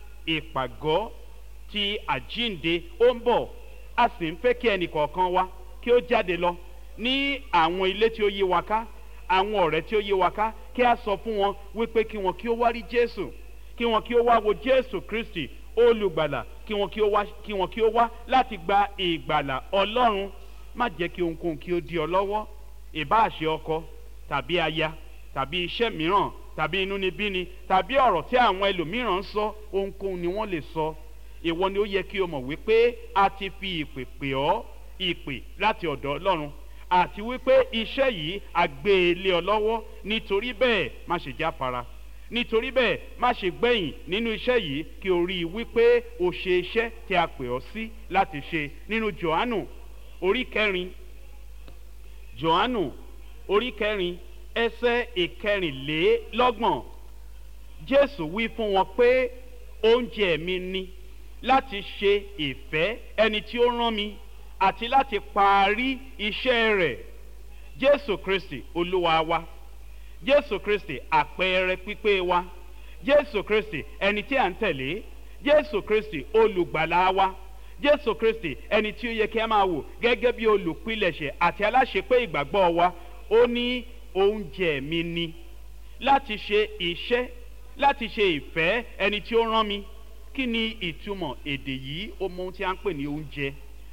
ìpàgọ́ ti àjínde ó ń bọ̀ a sì ń fẹ́ kí ẹnì kọ̀ọ̀kan wa kí ó jáde lọ ní àwọn ilé tí ó yí wa ká àwọn ọ̀rẹ́ tí ó yí wa ká kí a sọ fún wọn wípé kí wọn kí ó wá rí jésù kí wọn kí ó wá wo jésù kristi olùgbàlà kí wọn kí ó wá kí wọn kí ó wá láti gba ìgbàlà ọlọ́run má jẹ́ kí ohunkóhun kí ó di ọ lọ́wọ́ ìbáàṣe ọkọ tàbí aya tàbí iṣẹ́ mìíràn tàbí inúnibíni tàbí ọ̀rọ̀ tí àwọn ẹlòmíràn ń sọ ohunkóhun ni wọ́n lè sọ ìwọ ni ó yẹ kí o mọ̀ wípé a ti fi ìpè pè ọ́ ìpè láti ọ̀dọ̀ ọlọ́run àti wípé iṣẹ́ yìí a gbé e lé ọ lọ́wọ́ nítorí bẹ́ẹ̀ má ṣe jáfara nítorí bẹ́ẹ̀ má ṣe gbẹ̀yìn nínú iṣẹ́ yìí kí o rí i wípé o ṣe iṣẹ́ tí a pè ọ́ sí láti ṣe nínú johannu orí kẹrin johannu orí kẹrin ẹsẹ̀ ìkẹrìnlélọ́gbọ̀n jésù wí fún wọn pé oúnjẹ mi ni láti ṣe ìfẹ́ ẹni tí ó rán mi àti láti parí iṣẹ́ rẹ̀ jésù kristi olúwa wa jésù kristi àpẹẹrẹ pípé wa jésù kristi ẹni tí à ń tẹ̀lé jésù kristi olùgbàlà wa jésù kristi ẹni tí ó yẹ kí a máa wò gẹ́gẹ́ bí olùpilẹ̀ṣẹ̀ àti aláṣepé ìgbàgbọ́ wa ó ní oúnjẹ mi ni láti ṣe iṣẹ́ láti ṣe ìfẹ́ ẹni tí ó rán mi kí ni ìtumọ̀ èdè yìí ó mọ ohun tí a ń pè ní oúnjẹ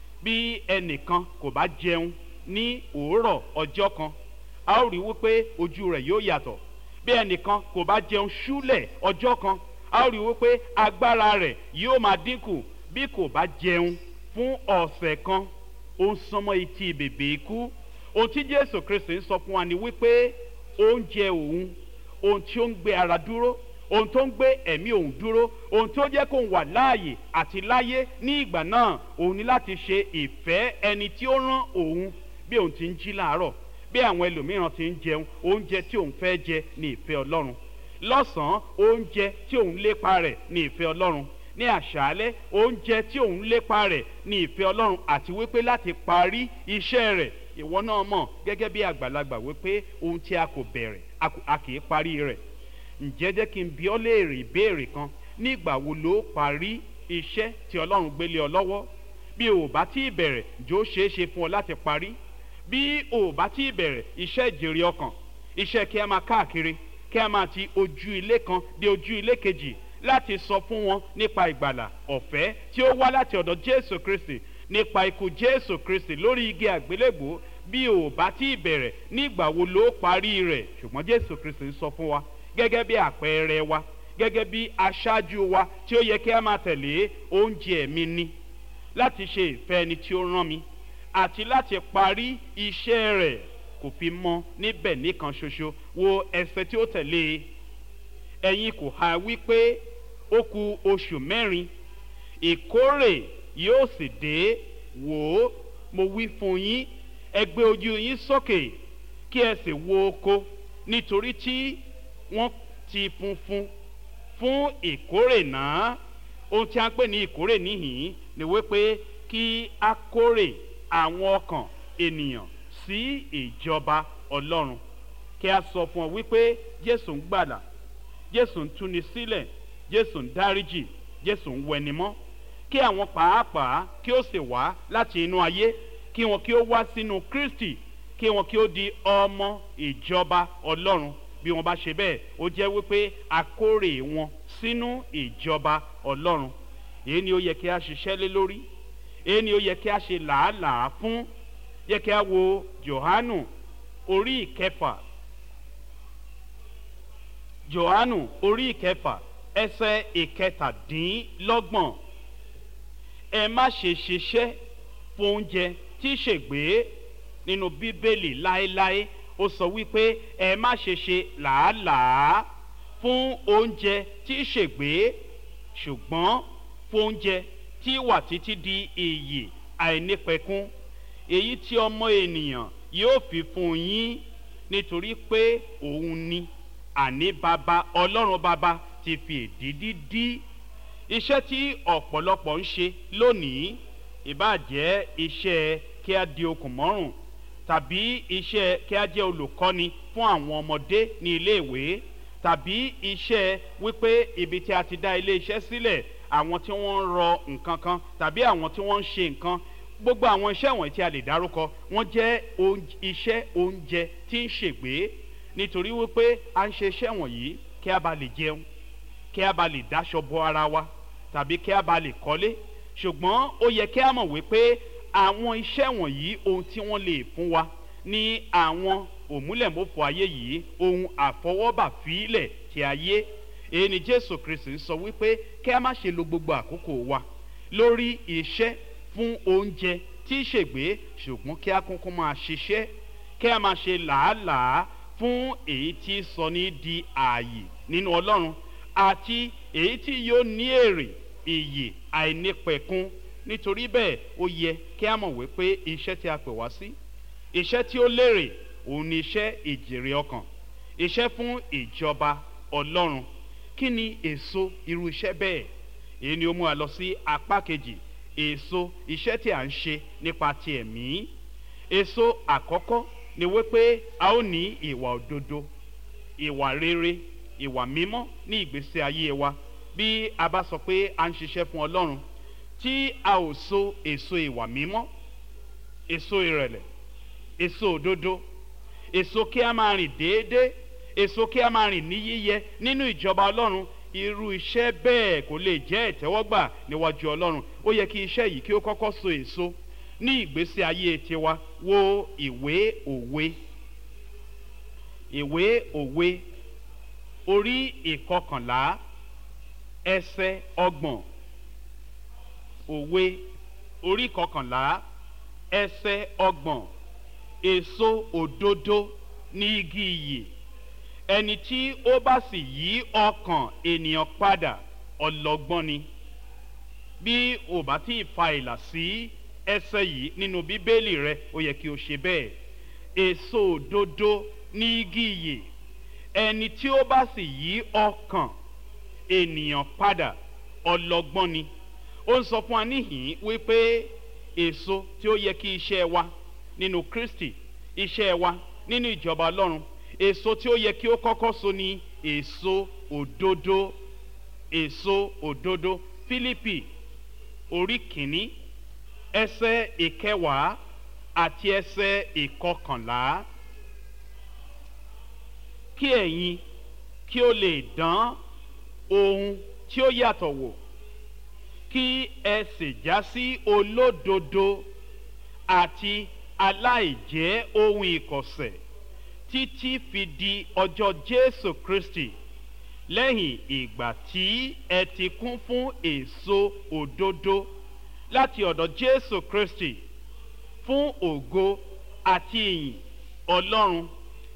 bí ẹnìkan kò bá jẹun ní òórọ̀ ọjọ́ kan a ó rí wípé ojú rẹ̀ yóò yàtọ̀ bí ẹnìkan kò bá jẹun ṣúlẹ̀ ọjọ́ kan a ó rí wípé agbára rẹ̀ yóò máa dínkù bí kò bá jẹun fún ọ̀sẹ̀ kan ó ń sọmọ etí bèbè ikú ohun tí jésù kristi ń sọ fún wa ni wípé oúnjẹ òun ohun tí ó ń gbé ara dúró ohun tó ń gbé ẹ̀mí òun dúró ohun tó jẹ́ kó ń wà láàyè àti láyé ní ìgbà náà òun ní láti ṣe ìfẹ́ ẹni tí ó rán òun bí òun ti ń jí láàárọ̀ bí àwọn ẹlòmíràn ti ń jẹun oúnjẹ tí òun fẹ́ jẹ ní ìfẹ́ ọlọ́run lọ́sàn-án oúnjẹ tí òun lépa rẹ̀ ní ìfẹ́ ọlọ́run ní àṣálẹ́ oúnjẹ tí òun lépa rẹ̀ ní ìfẹ́ ọlọ́run àti wípé láti parí iṣẹ́ rẹ̀ ìwọ náà mọ̀ gẹ́gẹ́ bí àgbàlagbà wípé ohun tí a kò bẹ̀rẹ̀ a kì í parí rẹ̀ ǹjẹ́ jẹ́ kí n bí ọ léèrè ìbéèrè kan nígbà wo ló parí iṣẹ́ tí ọlọ́run gbélé ọ lọ́wọ́ bí o bá tí ì bẹ̀rẹ̀ jọ ṣeé ṣe fún ọ láti parí bí o bá tí ì bẹ̀rẹ̀ iṣẹ́ ìjèrè ọkàn iṣẹ́ kí a máa káàkiri kí a máa ti ojú ilé kan dé ojú ilé kejì láti sọ fún wọn nípa ìgbàlà ọ̀fẹ́ tí ó wá láti ọ̀dọ̀ jésù kristi nípa ikú jésù kristi lórí igi àgbélébò bí o bá tí ì bẹ̀rẹ̀ nígbà wo ló parí rẹ̀ ṣùgbọ́n jésù kristi sọ fún wa gẹ́gẹ́ bí àpẹẹrẹ wa gẹ́gẹ́ bí aṣáájú wa tí ó yẹ kí a máa tẹ̀lé oúnjẹ mi ni láti ṣe ìfẹ́ ẹni tí ó rán mi àti láti parí iṣẹ́ rẹ̀ kò fi mọ níbẹ̀ nìkan ṣoṣo wo ẹsẹ̀ tí ó tẹ̀lé e ẹ̀yin kò ha wípé ó ku oṣù mẹ́rin ìkórè yóò sì dé wò ó mo wí fún yín ẹ gbé ojú yín sókè kí ẹ sì wo oko nítorí tí wọ́n ti funfun fún ìkórè náà ohun tí a ń pè ní ìkórè níhìn ni wípé kí a kórè àwọn ọkàn ènìyàn sí ìjọba ọlọ́run kí a sọ fún ọ wípé jésù ń gbàdà jésù ń túni sílẹ̀ jésù ń dáríjì jésù ń wẹnimọ́ kí àwọn pàápàá kí ó sì wá láti inú ayé kí wọn kí ó wá sínú kristi kí wọn kí ó di ọmọ ìjọba ọlọ́run bí wọn bá ṣe bẹ́ẹ̀ ó jẹ́ wípé akórè wọn sínú ìjọba ọlọ́run èyí ni ó yẹ kí a ṣiṣẹ́ lé lórí èyí ni ó yẹ kí a ṣe làálàá fún yẹ kí a wo johanu orí ìkẹfà johanu orí ìkẹfà ẹsẹ ìkẹtàdínlọ́gbọ̀n ẹ má ṣe ṣiṣẹ́ fún oúnjẹ tí ṣègbè nínú bíbélì láéláé ó sọ wípé ẹ má ṣe ṣe làálàá fún oúnjẹ tí ṣègbè ṣùgbọ́n fún oúnjẹ tí wà títí di iyì àìnípẹ̀kún èyí tí ọmọ ènìyàn yóò fi fún yín nítorí pé òun ni àní bàbá ọlọ́run bàbá ti fi èdìdí dí iṣẹ́ tí ọ̀pọ̀lọpọ̀ ń ṣe lónìí ìbàjẹ́ iṣẹ́ kí a di okùn mọ́rùn tàbí iṣẹ́ kí a jẹ́ olùkọ́ni fún àwọn ọmọdé ní iléèwé tàbí iṣẹ́ wípé ibi tí a ti dá ilé iṣẹ́ sílẹ̀ àwọn tí wọ́n ń rọ nǹkan kan tàbí àwọn tí wọ́n ń ṣe nǹkan gbogbo àwọn iṣẹ́ wọ̀nyí tí a lè dárúkọ wọ́n jẹ́ iṣẹ́ oúnjẹ tí ń ṣègbè nítorí wípé a ń ṣe iṣẹ́ wọ̀nyí kí a bá lè jẹun kí a bá lè dáṣọ bo ara wa tàbí kí a bá lè kọ́lé ṣùgbọ́n ó yẹ kí a mọ̀ wípé àwọn iṣẹ́ wọ̀nyí ohun tí wọ́n lè fún wa ní àwọn òmúlẹ̀mọ́fọ ayé yìí ohun àfọwọ́bà fílẹ̀ ti ayé èyí ni jésù kristi ń sọ wípé kí a má ṣe lo gbogbo àkókò wa lórí iṣẹ́ fún oúnjẹ tí í ṣègbè ṣùgbọ́n kí a kúnkún máa ṣiṣẹ́ kí a máa ṣe làálàá fún èyí tí sọ ní di ààyè nínú ọlọ́run àti èyí tí yóò ní èrè iyì àìnípẹ̀kun nítorí bẹ́ẹ̀ ó yẹ kí a mọ̀ wípé iṣẹ́ tí a pè wá sí iṣẹ́ tí ó lérè òun ni iṣẹ́ ìjèrè ọkàn iṣẹ́ fún ìjọba ọlọ́run kí ni èso irú iṣẹ́ bẹ́ẹ̀ èyí ni ó mú wa lọ sí apá kejì èso iṣẹ́ tí a ń ṣe nípa ti ẹ̀mí èso àkọ́kọ́ ni wípé a ó ní ìwà òdodo ìwà rere ìwà mímọ́ ní ìgbésí ayé wa bí a bá sọ pé a ń ṣiṣẹ́ fún ọlọ́run tí a ò so èso ìwà mímọ́ èso ìrẹ̀lẹ̀ èso òdodo èso kí a máa rìn déédéé èso kí a máa rìn ní yíyẹ nínú ìjọba ọlọ́run irú iṣẹ́ bẹ́ẹ̀ kò lè jẹ́ ìtẹ́wọ́gbà níwájú ọlọ́run ó yẹ kí iṣẹ́ yìí kí ó kọ́kọ́ so èso ní ìgbésí ayé tiwa wo ìwé òwe ìwé òwe orí ìkọkànlá ẹsẹ ọgbọ̀n òwe orí ìkọkànlá ẹsẹ ọgbọ̀n èso òdodo ní igi iyì ẹni tí ó bá sì yí ọkàn ènìyàn padà ọlọgbọ́n ni bí ò bá tí ì fa ìlà sí ẹsẹ yìí nínú bíbélì rẹ ó yẹ kí o ṣe bẹ́ẹ̀ èso òdodo ní igi iyì ẹni tí ó bá sì yí ọkàn ènìyàn padà ọlọgbọ́n ni ó ń sọ fún wa níhìn wípé èso tí ó yẹ kí iṣẹ́ wa nínú kristi iṣẹ́ wa nínú ìjọba ọlọ́run èso tí ó yẹ kí ó kọ́kọ́ so ni èso òdodo èso òdodo fílípì orí kìíní ẹsẹ ìkẹwàá àti ẹsẹ ìkọkànlá kí ẹ̀yin kí ó lè dán ohun tí ó yàtọ̀ wò kí ẹ sì já sí olódodo àti aláìjẹ́ ohun ìkọ̀sẹ̀ títí fi di ọjọ́ jésù kristi lẹ́yìn ìgbà tí ẹ ti kún fún èso òdodo láti ọ̀dọ̀ jésù kristi fún ògo àti ìyìn ọlọ́run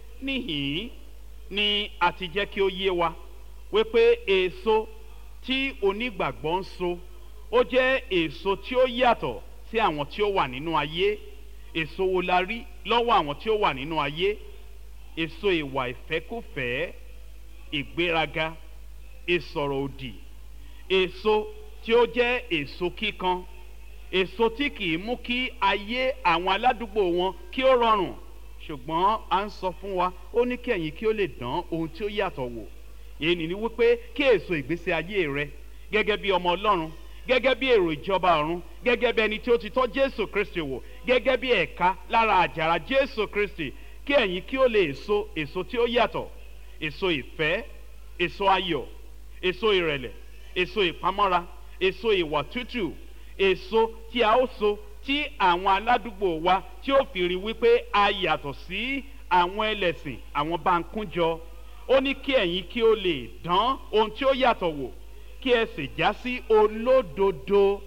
níhìn ni a ti jẹ́ kí ó yé wa wípé èso tí onígbàgbọ́ ń so ó jẹ́ èso tí ó yàtọ̀ sí àwọn tí ó wà nínú ayé èso wo la rí lọ́wọ́ àwọn tí ó wà nínú ayé èso ìwà ìfẹ́kùfẹ́ ìgbéraga ìsọ̀rọ̀ òdì èso tí ó jẹ́ èso kíkan èso tí kì í mú kí ayé àwọn aládùúgbò wọn kí ó rọrùn ṣùgbọ́n à ń sọ fún wa ó ní kí ẹ̀yin kí ó lè dán ohun tí ó yàtọ̀ wò èyí ni wípé kí èso ìgbésí ayé rẹ gẹ́gẹ́ bí ọmọ ọlọ́run gẹ́gẹ́ bí èrò ìjọba ọ̀run gẹ́gẹ́ bí ẹni tí ó ti tọ́ jésù kristi wò gẹ́gẹ́ bí ẹ̀ka lára àjàrà jésù kristi kí ẹ̀yin kí ó lè so èso tí ó yàtọ̀ èso ìfẹ́ èso ayọ̀ èso ìrẹ̀lẹ̀ èso ìpamọ́ra èso ìwà tútù èso tí a ó so tí àwọn aládùúgbò wa tí ó fi rí wípé a yàtọ̀ sí àwọn ẹlẹ́sìn àwọn bá ń kúnjọ ó ní kí ẹ̀yin kí ó lè dán ohun tí ó yàtọ̀ wò kí ẹ sì já sí olódodo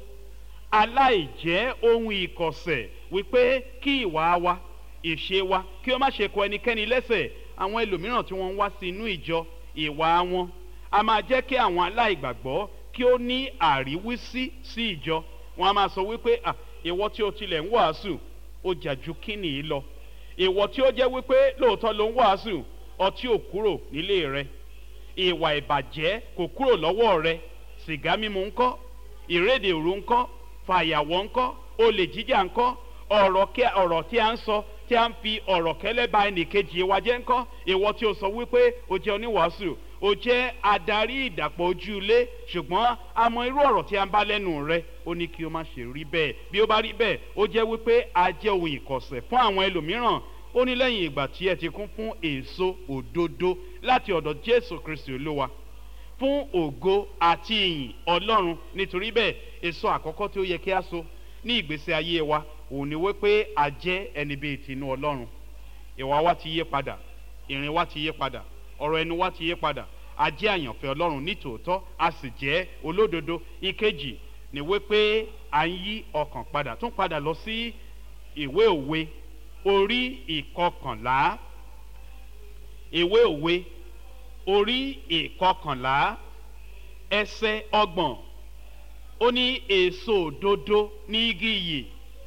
aláìjẹ́ ohun ìkọ̀sẹ̀ wípé kí ìwà wa ìṣe wa kí ó má ṣe kọ ẹnikẹ́ni lẹ́sẹ̀ àwọn ẹlòmíràn tí wọ́n ń wá sí inú ìjọ ìwà wọn a máa jẹ́ kí àwọn aláìgbàgbọ́ kí ó ní àríwísí sí ìjọ wọn a máa sọ wípé à ìwọ tí o tilẹ̀ ń wàásù ó jà ju kíni yìí lọ ìwọ tí ó jẹ́ wípé lóòótọ́ ló ń wàásù ọtí ò kúrò nílé rẹ ìwà ìbàjẹ́ kò kúrò lọ́wọ́ rẹ sìgá mímu ńkọ́ ìrédè òru ńkọ́ fàyàwọ́ ńkọ́ olè jíjà ńkọ́ ọ̀rọ̀ tí a ń sọ tí a ń fi ọ̀rọ̀ kẹ́lẹ́ ba ẹnìkejì wa jẹ́ ńkọ́ ìwọ tí o sọ wípé o jẹ́ oníwàásù o jẹ́ adarí ìdàpọ̀ ojú ilé ṣùgbọ́n a mọ irú ọ̀rọ̀ tí a ń bá lẹ́nu rẹ ó ní kí o má ṣe rí bẹ́ẹ̀ bí ó bá rí bẹ́ẹ̀ ó jẹ́ wípé a jẹ́ ohun ìkọ̀sẹ̀ fún àwọn ẹlòmíràn ó ní lẹ́yìn ìgbà tí ẹ ti kún fún èso òdodo láti ọ̀dọ̀ jésù kristi olúwa fún ògo àti ìyìn ọlọ́run nítorí bẹ́ẹ̀ èso àkọ́kọ́ tí ó yẹ kí a so ní ìgbésí ayé wa òun ni wípé a jẹ́ ẹni bíi tinú ọlọ́run ìwà wa ti yé padà ìrìn wa ti yé padà ọ̀rọ̀ ẹnu wa ti yé padà a jẹ́ àyànfẹ́ ọlọ́run nítòótọ́ a sì jẹ́ olódodo ìkejì ni wípé à ń yí ọkàn padà tún padà lọ sí ìwé òwe orí ìkọkànlá ìwé òwe orí ìkọkànlá ẹsẹ ọgbọ̀n ó ní èso òdodo ní igi yìí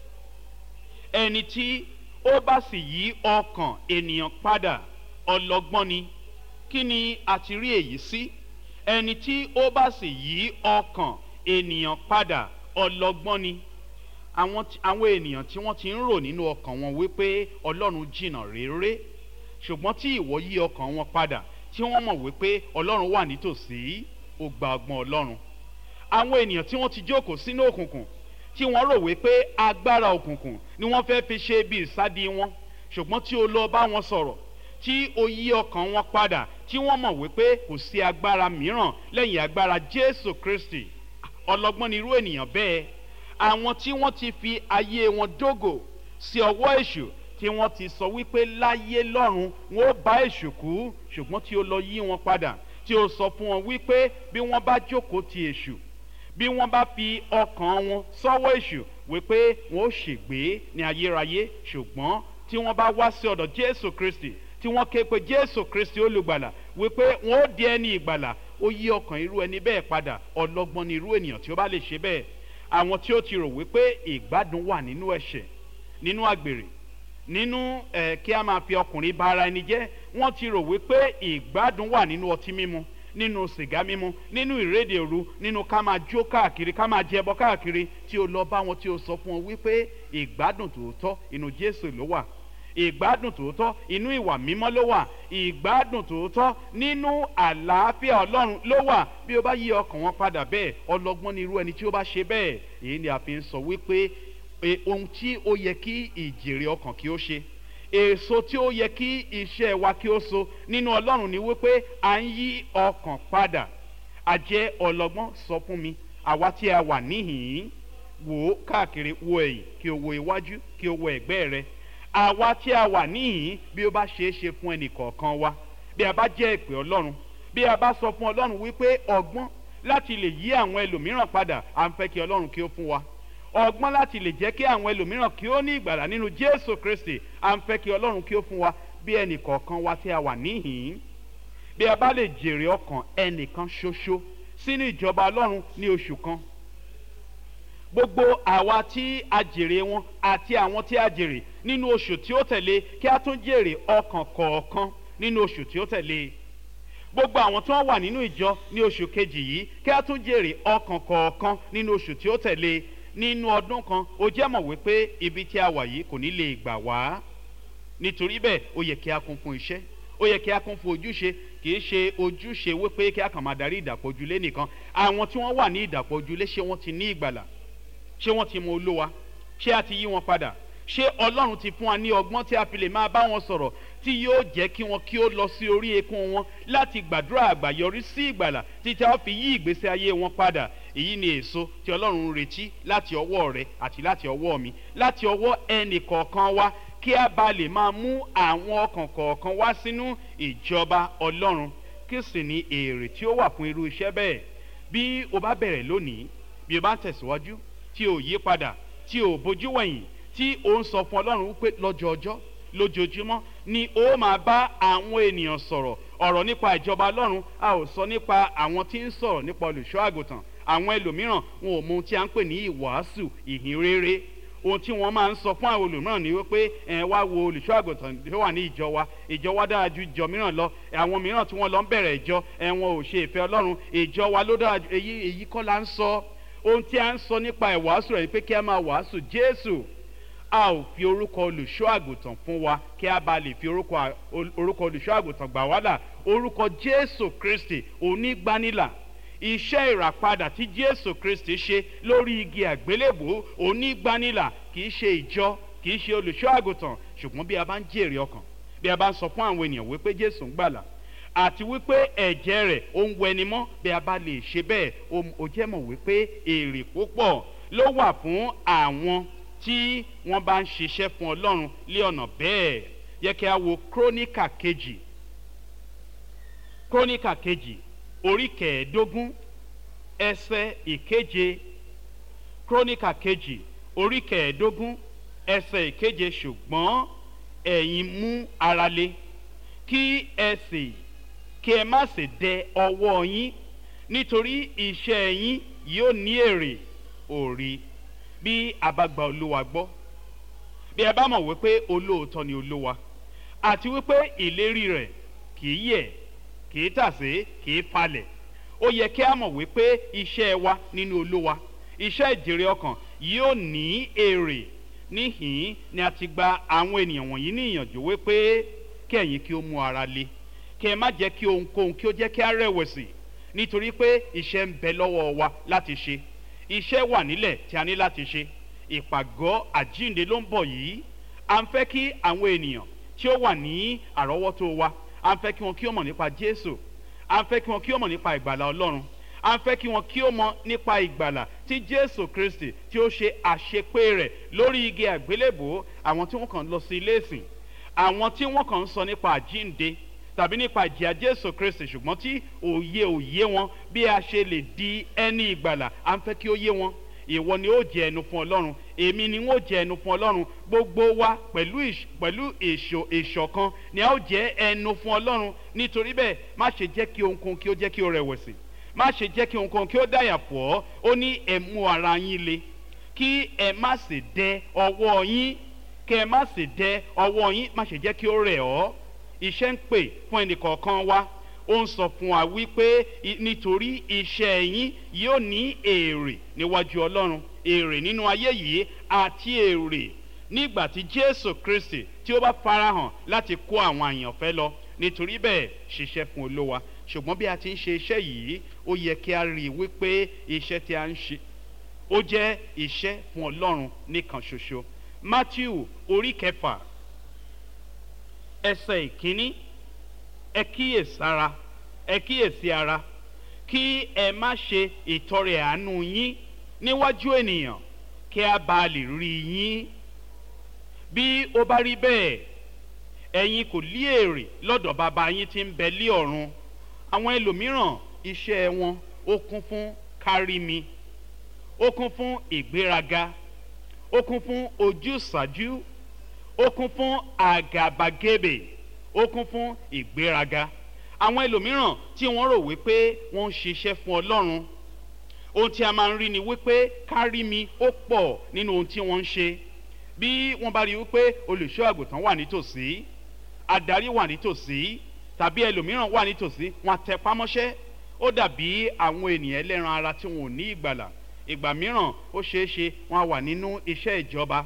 ẹni tí ó bá sì yí ọkàn ènìyàn padà ọlọgbọ́n ni kí ni a ti rí èyí sí ẹni tí ó bá sì yí ọkàn ènìyàn padà ọlọgbọ́n ni àwọn àwọn ènìyàn tí wọ́n ti ń rò nínú ọkàn wọn wípé ọlọ́run jìnnà réré ṣùgbọ́n tí ìwọ yí ọkàn wọn padà tí wọ́n mọ̀ wípé ọlọ́run wà nítòsí ó gba ọgbọ́n ọlọ́run àwọn ènìyàn tí wọ́n ti jókòó sínú òkùnkùn tí wọ́n rò wípé agbára òkùnkùn ni wọ́n fẹ́ fi ṣe bí ìsádi wọn ṣùgbọ́n tí o lọ bá wọn sọ̀rọ̀ tí o yí ọkàn wọn padà tí wọ́n mọ̀ wípé kò sí agbára mìíràn lẹ́yìn agbára jésù kristi ọlọ́gbọ́n ni irú ènìyàn bẹ́ẹ̀ àwọn tí wọ́n ti fi ayé wọn dógò sí ọwọ́ èṣù tí wọ́n ti sọ wípé láyé lọ́run wọn ó bá èṣù kú ṣùgbọ́n tí ó lọ yí wọn padà tí ó sọ fún wọn wípé bí wọ́n bá jókòó ti èṣù bí wọ́n bá fi ọkàn wọn sọ́wọ́ èṣù wípé wọn ó ṣègbé ní ayérayé ṣùgbọ́n tí wọ́n bá wá sí ọ̀dọ̀ jésù kristi tí wọ́n ké pe jésù kristi olùgbàlà wípé wọn ó di ẹni ìgbàlà ó yí ọkàn irú ẹni bẹ́ẹ̀ padà ọlọ́gbọ́n ni irú ènìyàn tí ó bá lè ṣe bẹ́ẹ̀ àwọn tí ó ti rò wípé ìgbádùn wà nínú ẹ̀ṣẹ̀ nínú àgbèrè nínú ẹ kí a máa fi ọkùnrin bá ara ẹni jẹ́ wọ́n ti rò wípé ìgbádùn wà nínú ọtí mímu nínú sìgá mímu nínú ìrédè òru nínú ká máa jó káàkiri ká máa jẹbọ káàkiri tí o lọ bá wọn tí o sọ fún wọn wípé ìgbádùn tòótọ́ inú jésù ló wà ìgbádùn tòótọ́ inú ìwà mímọ́ ló wà ìgbádùn tòótọ́ nínú àlàáfíà ọlọ́run ló wà bí o bá yí ọkàn wọn padà bẹ́ẹ̀ ọlọ́gbọ́n ni irú ẹni tí ó bá ṣe bẹ́ẹ̀ èyí ni a fi ń sọ wípé ohun tí ó yẹ kí ìjèrè ọkàn kí ó ṣe èso tí ó yẹ kí iṣẹ́ wa kí ó so nínú ọlọ́run ni wípé à ń yí ọkàn padà àjẹ́ ọlọ́gbọ́n sọ fún mi àwa tí a wà níhìn-ín wò ó káàkiri wo ẹ̀yìn kí o wo iwájú kí o wo ẹ̀gbẹ́ rẹ àwa tí a wà níhìn bí ó bá ṣeé ṣe fún ẹnì kọ̀ọ̀kan wa bí a bá jẹ́ ìpè ọlọ́run bí a bá sọ fún ọlọ́run wípé ọgbọ́n láti lè yí àwọn ẹlòmíràn padà à ń fẹ́ kí ọlọ́run kí ó fún wa ọgbọ́n láti lè jẹ́ kí àwọn ẹlòmíràn kí ó ní ìgbàlà nínú jésù kristi à ń fẹ́ kí ọlọ́run kí ó fún wa bí ẹnì kọ̀ọ̀kan wa tí a wà níhìn-ín bí a bá lè jèrè ọkàn ẹnìkan ṣoṣo sínú ìjọba ọlọ́run ní oṣù kan gbogbo àwa tí a jèrè wọn àti àwọn tí a jèrè nínú oṣù tí ó tẹ̀lé kí a tún jèrè ọkàn kọ̀ọ̀kan nínú oṣù tí ó tẹ̀lé gbogbo àwọn tí wọ́n wà nínú ìjọ ní oṣù kejì yìí kí a tún jèrè ọkàn kọ̀ọ̀kan nínú oṣù tí ó tẹ̀lé nínú ọdún kan ó jẹ́ mọ̀ wípé ibi tí a wà yìí kò ní lè gbà wá nítorí bẹ́ẹ̀ ó yẹ kí a kún fún iṣẹ́ ó yẹ kí a kún fún ojúṣe kì í ṣe ojúṣe wípé kí a kàn máa darí ìdàpọ̀ ojúlé nìkan àwọn tí wọ́n wà ní ìdàpọ̀ ojúlé ṣé wọ́n ti ní ìgbàlà ṣé wọ́n ti mọ olówa ṣé a ti yí wọn padà ṣé ọlọ́run ti fún wa ní ọgbọ́n tí a fi lè máa bá wọn sọ̀rọ̀ tí yóò jẹ́ kí wọn kí ó lọ sí orí eékún wọn láti gbàdúrà àgbàyọrí sí ìgbàlà títí a fi yí ìgbésí ayé wọn padà èyí ni èso tí ọlọ́run ń retí láti ọwọ́ rẹ àti láti ọwọ́ mi láti ọwọ́ ẹnì kọ̀ọ̀kan wa kí a bá lè máa mú àwọn ọkàn kọ̀ọ̀kan wá sínú ìjọba ọlọ́run kí sì ní èrè tí ó wà fún irú iṣẹ́ bẹ́ẹ̀ bí o bá bẹ̀rẹ̀ lónìí bí o bá ń tẹ̀síwájú tí o yí padà tí o bójú wẹ̀yìn tí o ń sọ fún ọlọ́run wípé lọ́jọ́ ọjọ́ lójoojúmọ́ ni ó máa bá àwọn ènìyàn sọ̀rọ̀ ọ̀rọ̀ nípa ìjọba ọlọ́run a ò sọ nípa àwọn tí ń sọ̀rọ̀ nípa olùṣọ́ àgùntàn àwọn ẹlòmíràn wọn ò mọ ohun tí a ń pè ní ìwàásù ìhìn rere ohun tí wọ́n máa ń sọ fún àwọn olùmíràn ni wípé ẹ wá wo olùṣọ́ àgùntàn tó wà ní ìjọ wa ìjọ wa dára ju ìjọ mìíràn lọ àwọn mìíràn tí wọ́n lọ ń bẹ̀rẹ̀ ìjọ ẹ wọn ò ṣe ìfẹ́ ọlọ́run ìjọ wa ló dára ju èyí èyí kọ́ la ń sọ ohun tí a ń sọ nípa ìwàásù rẹ̀ pé kí a máa wàásù jésù a ò fi orúkọ olùṣọ́ àgùntàn fún wa kí a bá lè fi orúkọ olùṣọ́ àgùntàn gbà wá là orúkọ jésù kristi onígbanilà iṣẹ́ ìràpadà tí jésù kristi ṣe lórí igi àgbélébò onígbanilà kì í ṣe ìjọ kì í ṣe olùṣọ́ àgùntàn ṣùgbọ́n bí a bá ń jèrè ọkàn bí a bá ń sọ fún àwọn ènìyàn wípé jésù ń gbàlà àti wípé ẹ̀jẹ̀ rẹ̀ ó ń wẹni mọ́ bí a bá lè ṣe bẹ́ẹ̀ ó jẹ́ mọ̀ wípé èrè púpọ̀ ló wà fún àwọn tí wọ́n bá ń ṣiṣẹ́ fún ọlọ́run lé ọ̀nà bẹ́ẹ̀ yẹ kí a wo króníkà kejì króníkà kejì orí kẹẹ̀ẹ́dógún ẹsẹ̀ ìkeje króníkà kejì orí kẹẹ̀ẹ́dógún ẹsẹ̀ ìkeje ṣùgbọ́n ẹ̀yin mú ara le kí ẹ sì kí ẹ má sì dẹ ọwọ́ yín nítorí iṣẹ́ yín yóò ní èrè òrí bí a bá gba olúwa gbọ́ bí ẹ bá mọ̀ wípé olóòótọ́ ni olúwa àti wípé ìlérí rẹ̀ kì í yẹ̀ kì í tàsé kì í falẹ̀ ó yẹ kí a mọ̀ wípé iṣẹ́ wa nínú olúwa iṣẹ́ ìjèrè ọkàn yóò ní èrè níhìn ni a ti gba àwọn ènìyàn wọ̀nyí ní ìyànjú wípé kí ẹ̀yin kí ó mú ara le kí ẹ má jẹ́ kí ohunkóhun kí ó jẹ́ kí a rẹ̀wẹ̀sì nítorí pé iṣẹ́ ń bẹ lọ́wọ́ wa láti ṣe iṣẹ́ wà nílẹ̀ tí a ní láti ṣe ìpàgọ́ àjínde ló ń bọ̀ yìí à ń fẹ́ kí àwọn ènìyàn tí ó wà ní àrọ́wọ́tó wa à ń fẹ́ kí wọn kí ó mọ̀ nípa jésù à ń fẹ́ kí wọn kí ó mọ̀ nípa ìgbàlà ọlọ́run à ń fẹ́ kí wọn kí ó mọ̀ nípa ìgbàlà tí jésù kristi tí ó ṣe àṣepé rẹ̀ lórí igi àgbélébò àwọn tí wọ́n kàn lọ sí ilé ìsìn àwọn tí wọ́n kàn ń sọ nípa àjínde tàbí nípa ìjìyà jésù kristi ṣùgbọ́n tí òye òye wọn bí a ṣe lè di ẹni ìgbàlà à ń fẹ́ kí ó yé wọn ìwọ ni ó jẹ ẹnu fún ọlọ́run èmi ni ó jẹ ẹnu fún ọlọ́run gbogbo wa pẹ̀lú pẹ̀lú èso ìṣọ̀kan ni a ó jẹ ẹnu fún ọlọ́run nítorí bẹ́ẹ̀ má ṣe jẹ́ kí ohunkóhun kí ó jẹ́ kí ó rẹ̀wẹ̀sì má ṣe jẹ́ kí ohunkóhun kí ó dàyà pọ̀ ọ́ ó ní ẹ mú ara yín le kí ẹ má sì dẹ ọwọ́ yín kí ẹ má sì dẹ ọwọ́ yín má ṣe jẹ́ kí ó rẹ̀ ọ́ iṣẹ́ ń pè fún ẹnìkọ̀ọ̀kan wa ó ń sọ fún wa wípé nítorí iṣẹ́ yín yóò ní èrè níwájú ọlọ́run èrè nínú ayé yìí àti èrè nígbà tí jésù kristi tí ó bá farahàn láti kó àwọn àyànfẹ́ lọ nítorí bẹ́ẹ̀ ṣiṣẹ́ fún olówa ṣùgbọ́n bí a ti ń ṣe iṣẹ́ yìí ó yẹ kí a rí i wípé iṣẹ́ tí a ń ṣe ó jẹ́ iṣẹ́ fún ọlọ́run nìkan ṣoṣo matthew orí kẹfà ẹsẹ̀ ìkíní ẹ kíyèsára ẹ kíyèsí ara kí ẹ má ṣe ìtọrẹ àánú yín níwájú ènìyàn kí a bá lè rí yín bí ó bá rí bẹ́ẹ̀ ẹ̀yin kò lí èrè lọ́dọ̀ bàbá yín tí ń bẹ lé ọ̀run àwọn ẹlòmíràn iṣẹ́ wọn ó kún fún kárí mi ó kún fún ìgbéraga ó kún fún ojúsàájú ó kún fún àgàbàgebè ó kún fún ìgbéraga àwọn ẹlòmíràn tí wọ́n rò wípé wọ́n ń ṣiṣẹ́ fún ọlọ́run ohun tí a máa ń rí ni wípé kárí mi ó pọ̀ nínú ohun tí wọ́n ń ṣe bí wọ́n bá rí wípé olùṣọ́ àgùntàn wà nítòsí adarí wà nítòsí tàbí ẹlòmíràn wà nítòsí wọn tẹ pámọ́ṣẹ́ ó dàbí àwọn ènìyàn ẹlẹ́ran ara tí wọn ò ní ìgbàlà ìgbà mìíràn ó ṣeé ṣe wọn wà nínú iṣẹ́ ìjọba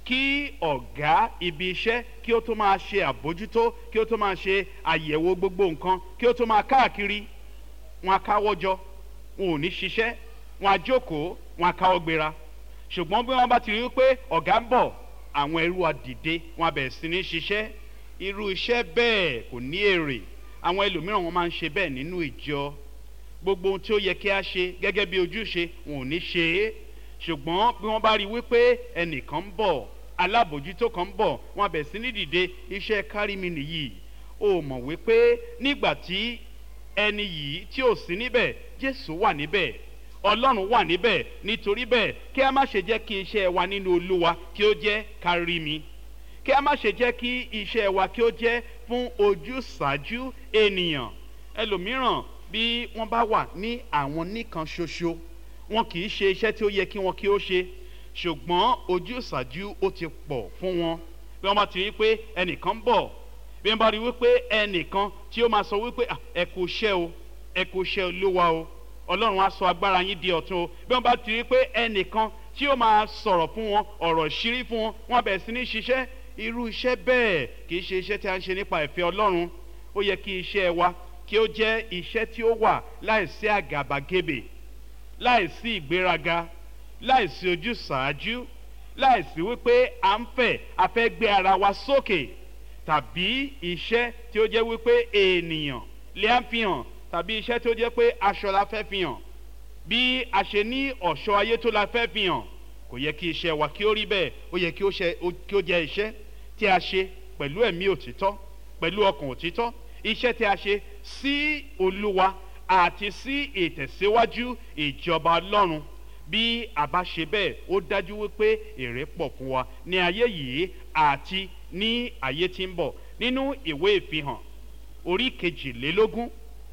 kí ọ̀gá ibi iṣẹ́ kí ó tó máa ṣe àbójútó kí ó tó máa ṣe àyẹ̀wò gbogbo nǹkan kí ó tó máa káàkiri wọn á káwọ́ jọ wọn ò ní ṣiṣẹ́ wọn á jókòó wọn á káwọ́ gbéra ṣùgbọ́n bí wọ́n bá ti rí i pé ọ̀gá ń bọ̀ àwọn ẹrú àdìde wọn á bẹ̀rẹ̀ sí ní ṣiṣẹ́ irú iṣẹ́ bẹ́ẹ̀ kò ní èrè àwọn ẹlòmíràn wọn máa ń ṣe bẹ́ẹ̀ nínú ìjọ gbogbo ohun tí ó yẹ kí a ṣe gẹ́gẹ́ bí ojúṣe wọn ò ní ṣe é ṣùgbọ́n bí wọ́n bá rí i wípé ẹnìkan ń bọ̀ alábòjútó kan ń bọ̀ wọn á bẹ̀rẹ̀ sí ní dìde iṣẹ́ kárí mi nìyí o mọ̀ wípé nígbà tí ẹni yìí tí ò sí níbẹ̀ jésù wà níbẹ̀ ọlọ́run wà níbẹ̀ nítorí bẹ́ẹ̀ kí a má ṣe jẹ́ kí iṣẹ́ wa nínú olúwa kí ó jẹ́ kárí mi kí a má ṣe jẹ́ kí iṣẹ́ wa kí ó jẹ́ fún ojúṣàájú ènìyàn ẹlòmíràn bí wọ́n bá wà ní àwọn nìkan ṣoṣo wọn kì í ṣe iṣẹ́ tí ó yẹ kí wọn kí ó ṣe ṣùgbọ́n ojúṣàájú ó ti pọ̀ fún wọn bí wọ́n bá ti rí pé ẹnìkan ń bọ̀ bí wọ́n bá rí wípé ẹnìkan tí ó máa sọ wípé ẹ kò ṣẹ́ o ẹ kò ṣẹ́ olúwa o ọlọ́run á sọ agbára yín di ọ̀tun o bí wọ́n bá ti rí pé ẹnìkan tí ó máa sọ̀rọ̀ fún wọn ọ̀rọ̀ ṣírí fún wọn wọn bẹ̀rẹ̀ sí ní ṣiṣẹ́ irú iṣẹ́ bẹ́ẹ̀ kì í ṣe iṣẹ́ tí a ń ṣe nípa ìfẹ́ ọlọ́run ó yẹ kí iṣẹ́ wa kí ó jẹ́ iṣẹ́ tí ó wà láìsí àgàbàgebè láìsí ìgbéraga láìsí ojúsàájú láìsí wípé à ń fẹ́ a fẹ́ gbé ara wa sókè tàbí iṣẹ́ tí ó jẹ́ wípé ènìyàn lè á fi hàn tàbí iṣẹ́ tí ó jẹ́ pé aṣọ la fẹ́ fi hàn bí a ṣe ní ọ̀ṣọ́ ayé tó la fẹ́ fi hàn kò yẹ kí iṣẹ́ wa kí ó rí bẹ́ẹ̀ ó yẹ kí ó jẹ́ iṣẹ́ tí a ṣe pẹ̀lú ẹ̀mí òtítọ́ pẹ̀lú ọkàn òtítọ́ iṣẹ́ tí a ṣe sí olúwa àti sí ìtẹ̀síwájú ìjọba ọlọ́run bí a bá ṣe bẹ́ẹ̀ ó dájú wípé èrè pọ̀ fún wa ní ayé yìí àti ní ayé tí ń bọ̀ nínú ìwé ìfihàn orí kejìlélógún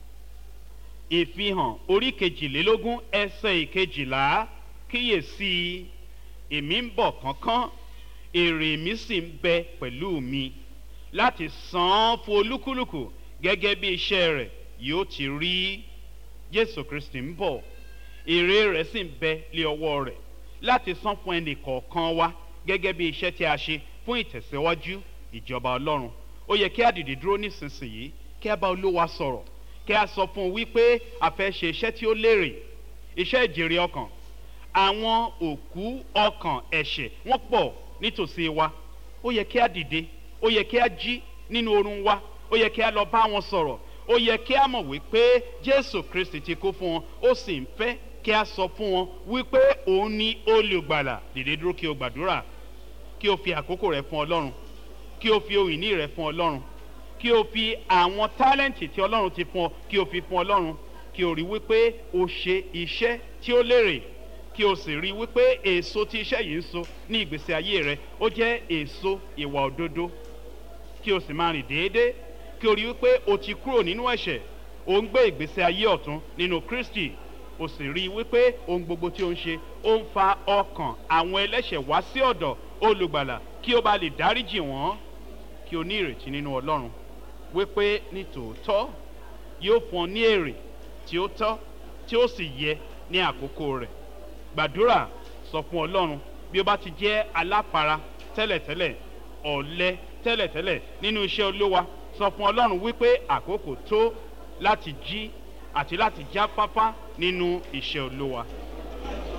ìfihàn orí kejìlélógún ẹsẹ̀ ìkejìlá kíyèsí èmi ń bọ̀ kánkán èrè mi sì ń bẹ pẹ̀lú mi láti san án fún olúkúlùkù gẹ́gẹ́ bí iṣẹ́ rẹ̀ yóò ti rí jésù kristi ń bọ̀ èrè rẹ̀ sì ń bẹ lé ọwọ́ rẹ̀ láti san fún ẹnì kọ̀ọ̀kan wa gẹ́gẹ́ bí iṣẹ́ tí a ṣe fún ìtẹ̀síwájú ìjọba ọlọ́run ó yẹ kí a dìde dúró nísinsìnyí kí a bá olúwa sọ̀rọ̀ kí a sọ fún un wípé a fẹ́ ṣe iṣẹ́ tí ó lérè iṣẹ́ ìjèrè ọkàn àwọn òkú ọkàn ẹ̀ṣẹ̀ wọ́n pọ̀ nítòsí wa ó yẹ kí a dìde ó yẹ kí a jí nínú oorun wa ó yẹ kí a lọ bá wọn sọ̀rọ̀ ó yẹ kí a mọ̀ wípé jésù kristi ti kú fún wọn ó sì ń fẹ́ kí a sọ fún wọn wípé òun ní olùgbàlà dìde dúró kí o gbàdúrà kí o fi àkókò rẹ fún ọlọ́run kí o fi ohun ìní rẹ fún ọlọ́run kí o fi àwọn tálẹ́ǹtì tí ọlọ́run ti fún ọ kí o fi fún ọlọ́run kí o rí wípé o ṣe iṣẹ́ tí ó lérè kí o sì rí wípé èso tí iṣẹ́ yìí ń so ní ìgbésí ayé rẹ ó jẹ́ èso ìwà òdodo kí o sì máa rìn déédéé kí o rí wípé o ti kúrò nínú ẹ̀ṣẹ̀ o ń gbé ìgbésí ayé ọ̀tún nínú kristi o sì rí wípé ohun gbogbo tí o ń ṣe ó ń fa ọkàn àwọn ẹlẹ́ṣẹ̀ wá sí ọ̀dọ̀ olùgbàlà kí o bá lè dáríjì wọ́n kí o ní ìrètí nínú ọlọ́run wípé ní tòótọ́ yóò fún ọ ní èrè tí ó tọ́ tí ó sì yẹ ní àkókò rẹ̀ gbàdúrà sọ fún ọlọ́run bí ó bá ti jẹ́ aláfara tẹ́lẹ̀tẹ́lẹ̀ ọ̀lẹ tẹ́lẹ̀tẹ́lẹ̀ nínú iṣẹ́ olówa sọ fún ọlọ́run wípé àkókò tó láti jí àti láti jáfáfá nínú iṣẹ́ olówa.